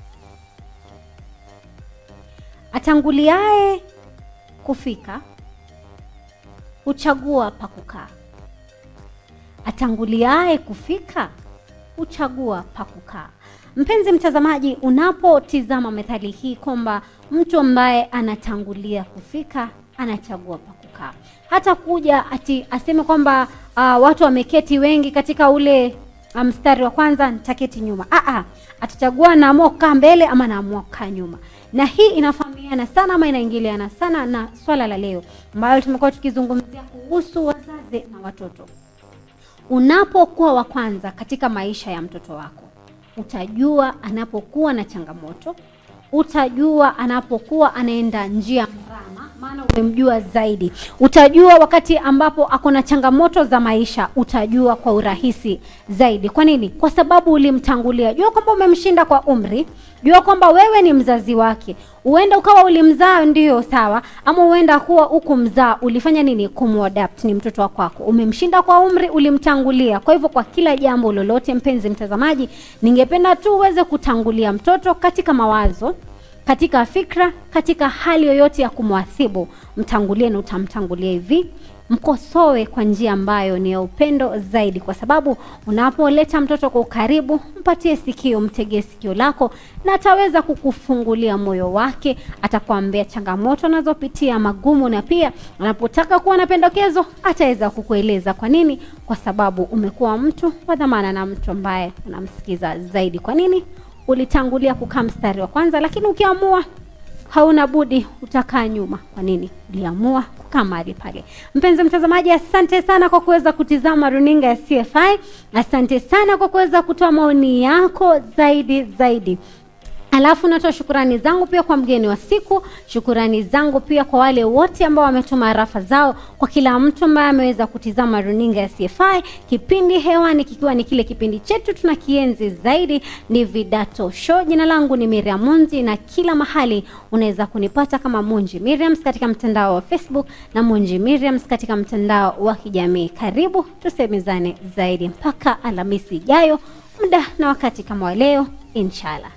atanguliaye kufika huchagua pa kukaa. Atanguliaye kufika huchagua pa kukaa. Mpenzi mtazamaji, unapotizama methali hii kwamba mtu ambaye anatangulia kufika anachagua pa kukaa, hata kuja ati aseme kwamba uh, watu wameketi wengi katika ule uh, mstari wa kwanza nitaketi nyuma Aa, atachagua naamua kukaa mbele ama naamua kukaa nyuma na hii inafahamiana sana ama inaingiliana sana na swala la leo ambayo tumekuwa tukizungumzia kuhusu wazazi na watoto unapokuwa wa kwanza katika maisha ya mtoto wako utajua anapokuwa na changamoto utajua anapokuwa anaenda njia mrama maana umemjua zaidi utajua wakati ambapo ako na changamoto za maisha utajua kwa urahisi zaidi kwa nini kwa sababu ulimtangulia jua kwamba umemshinda kwa umri jua kwamba wewe ni mzazi wake huenda ukawa ulimzaa ndio sawa ama huenda kuwa huku mzaa ulifanya nini kumwadapt ni mtoto wa kwako umemshinda kwa umri ulimtangulia kwa hivyo kwa kila jambo lolote mpenzi mtazamaji ningependa tu uweze kutangulia mtoto katika mawazo katika fikra katika hali yoyote ya kumwathibu mtangulie na utamtangulia hivi mkosoe kwa njia ambayo ni ya upendo zaidi kwa sababu unapoleta mtoto kwa ukaribu mpatie sikio mtegee sikio lako na ataweza kukufungulia moyo wake atakwambia changamoto anazopitia magumu na pia anapotaka kuwa na pendekezo ataweza kukueleza kwa nini kwa sababu umekuwa mtu wa dhamana na mtu ambaye unamsikiza zaidi kwa nini ulitangulia kukaa mstari wa kwanza lakini ukiamua hauna budi utakaa nyuma kwa nini uliamua kukaa mahali pale mpenzi mtazamaji asante sana kwa kuweza kutizama runinga ya cfi asante sana kwa kuweza kutoa maoni yako zaidi zaidi alafu natoa shukurani zangu pia kwa mgeni wa siku shukurani zangu pia kwa wale wote ambao wametuma rafa zao kwa kila mtu ambaye ameweza kutizama runinga ya cfi kipindi hewani kikiwa ni kile kipindi chetu tuna kienzi zaidi ni vidato show jina langu ni miriam munzi na kila mahali unaweza kunipata kama munji miriams katika mtandao wa facebook na munji miriams katika mtandao wa kijamii karibu tusemezane zaidi mpaka alhamisi ijayo muda na wakati kama wa leo inshallah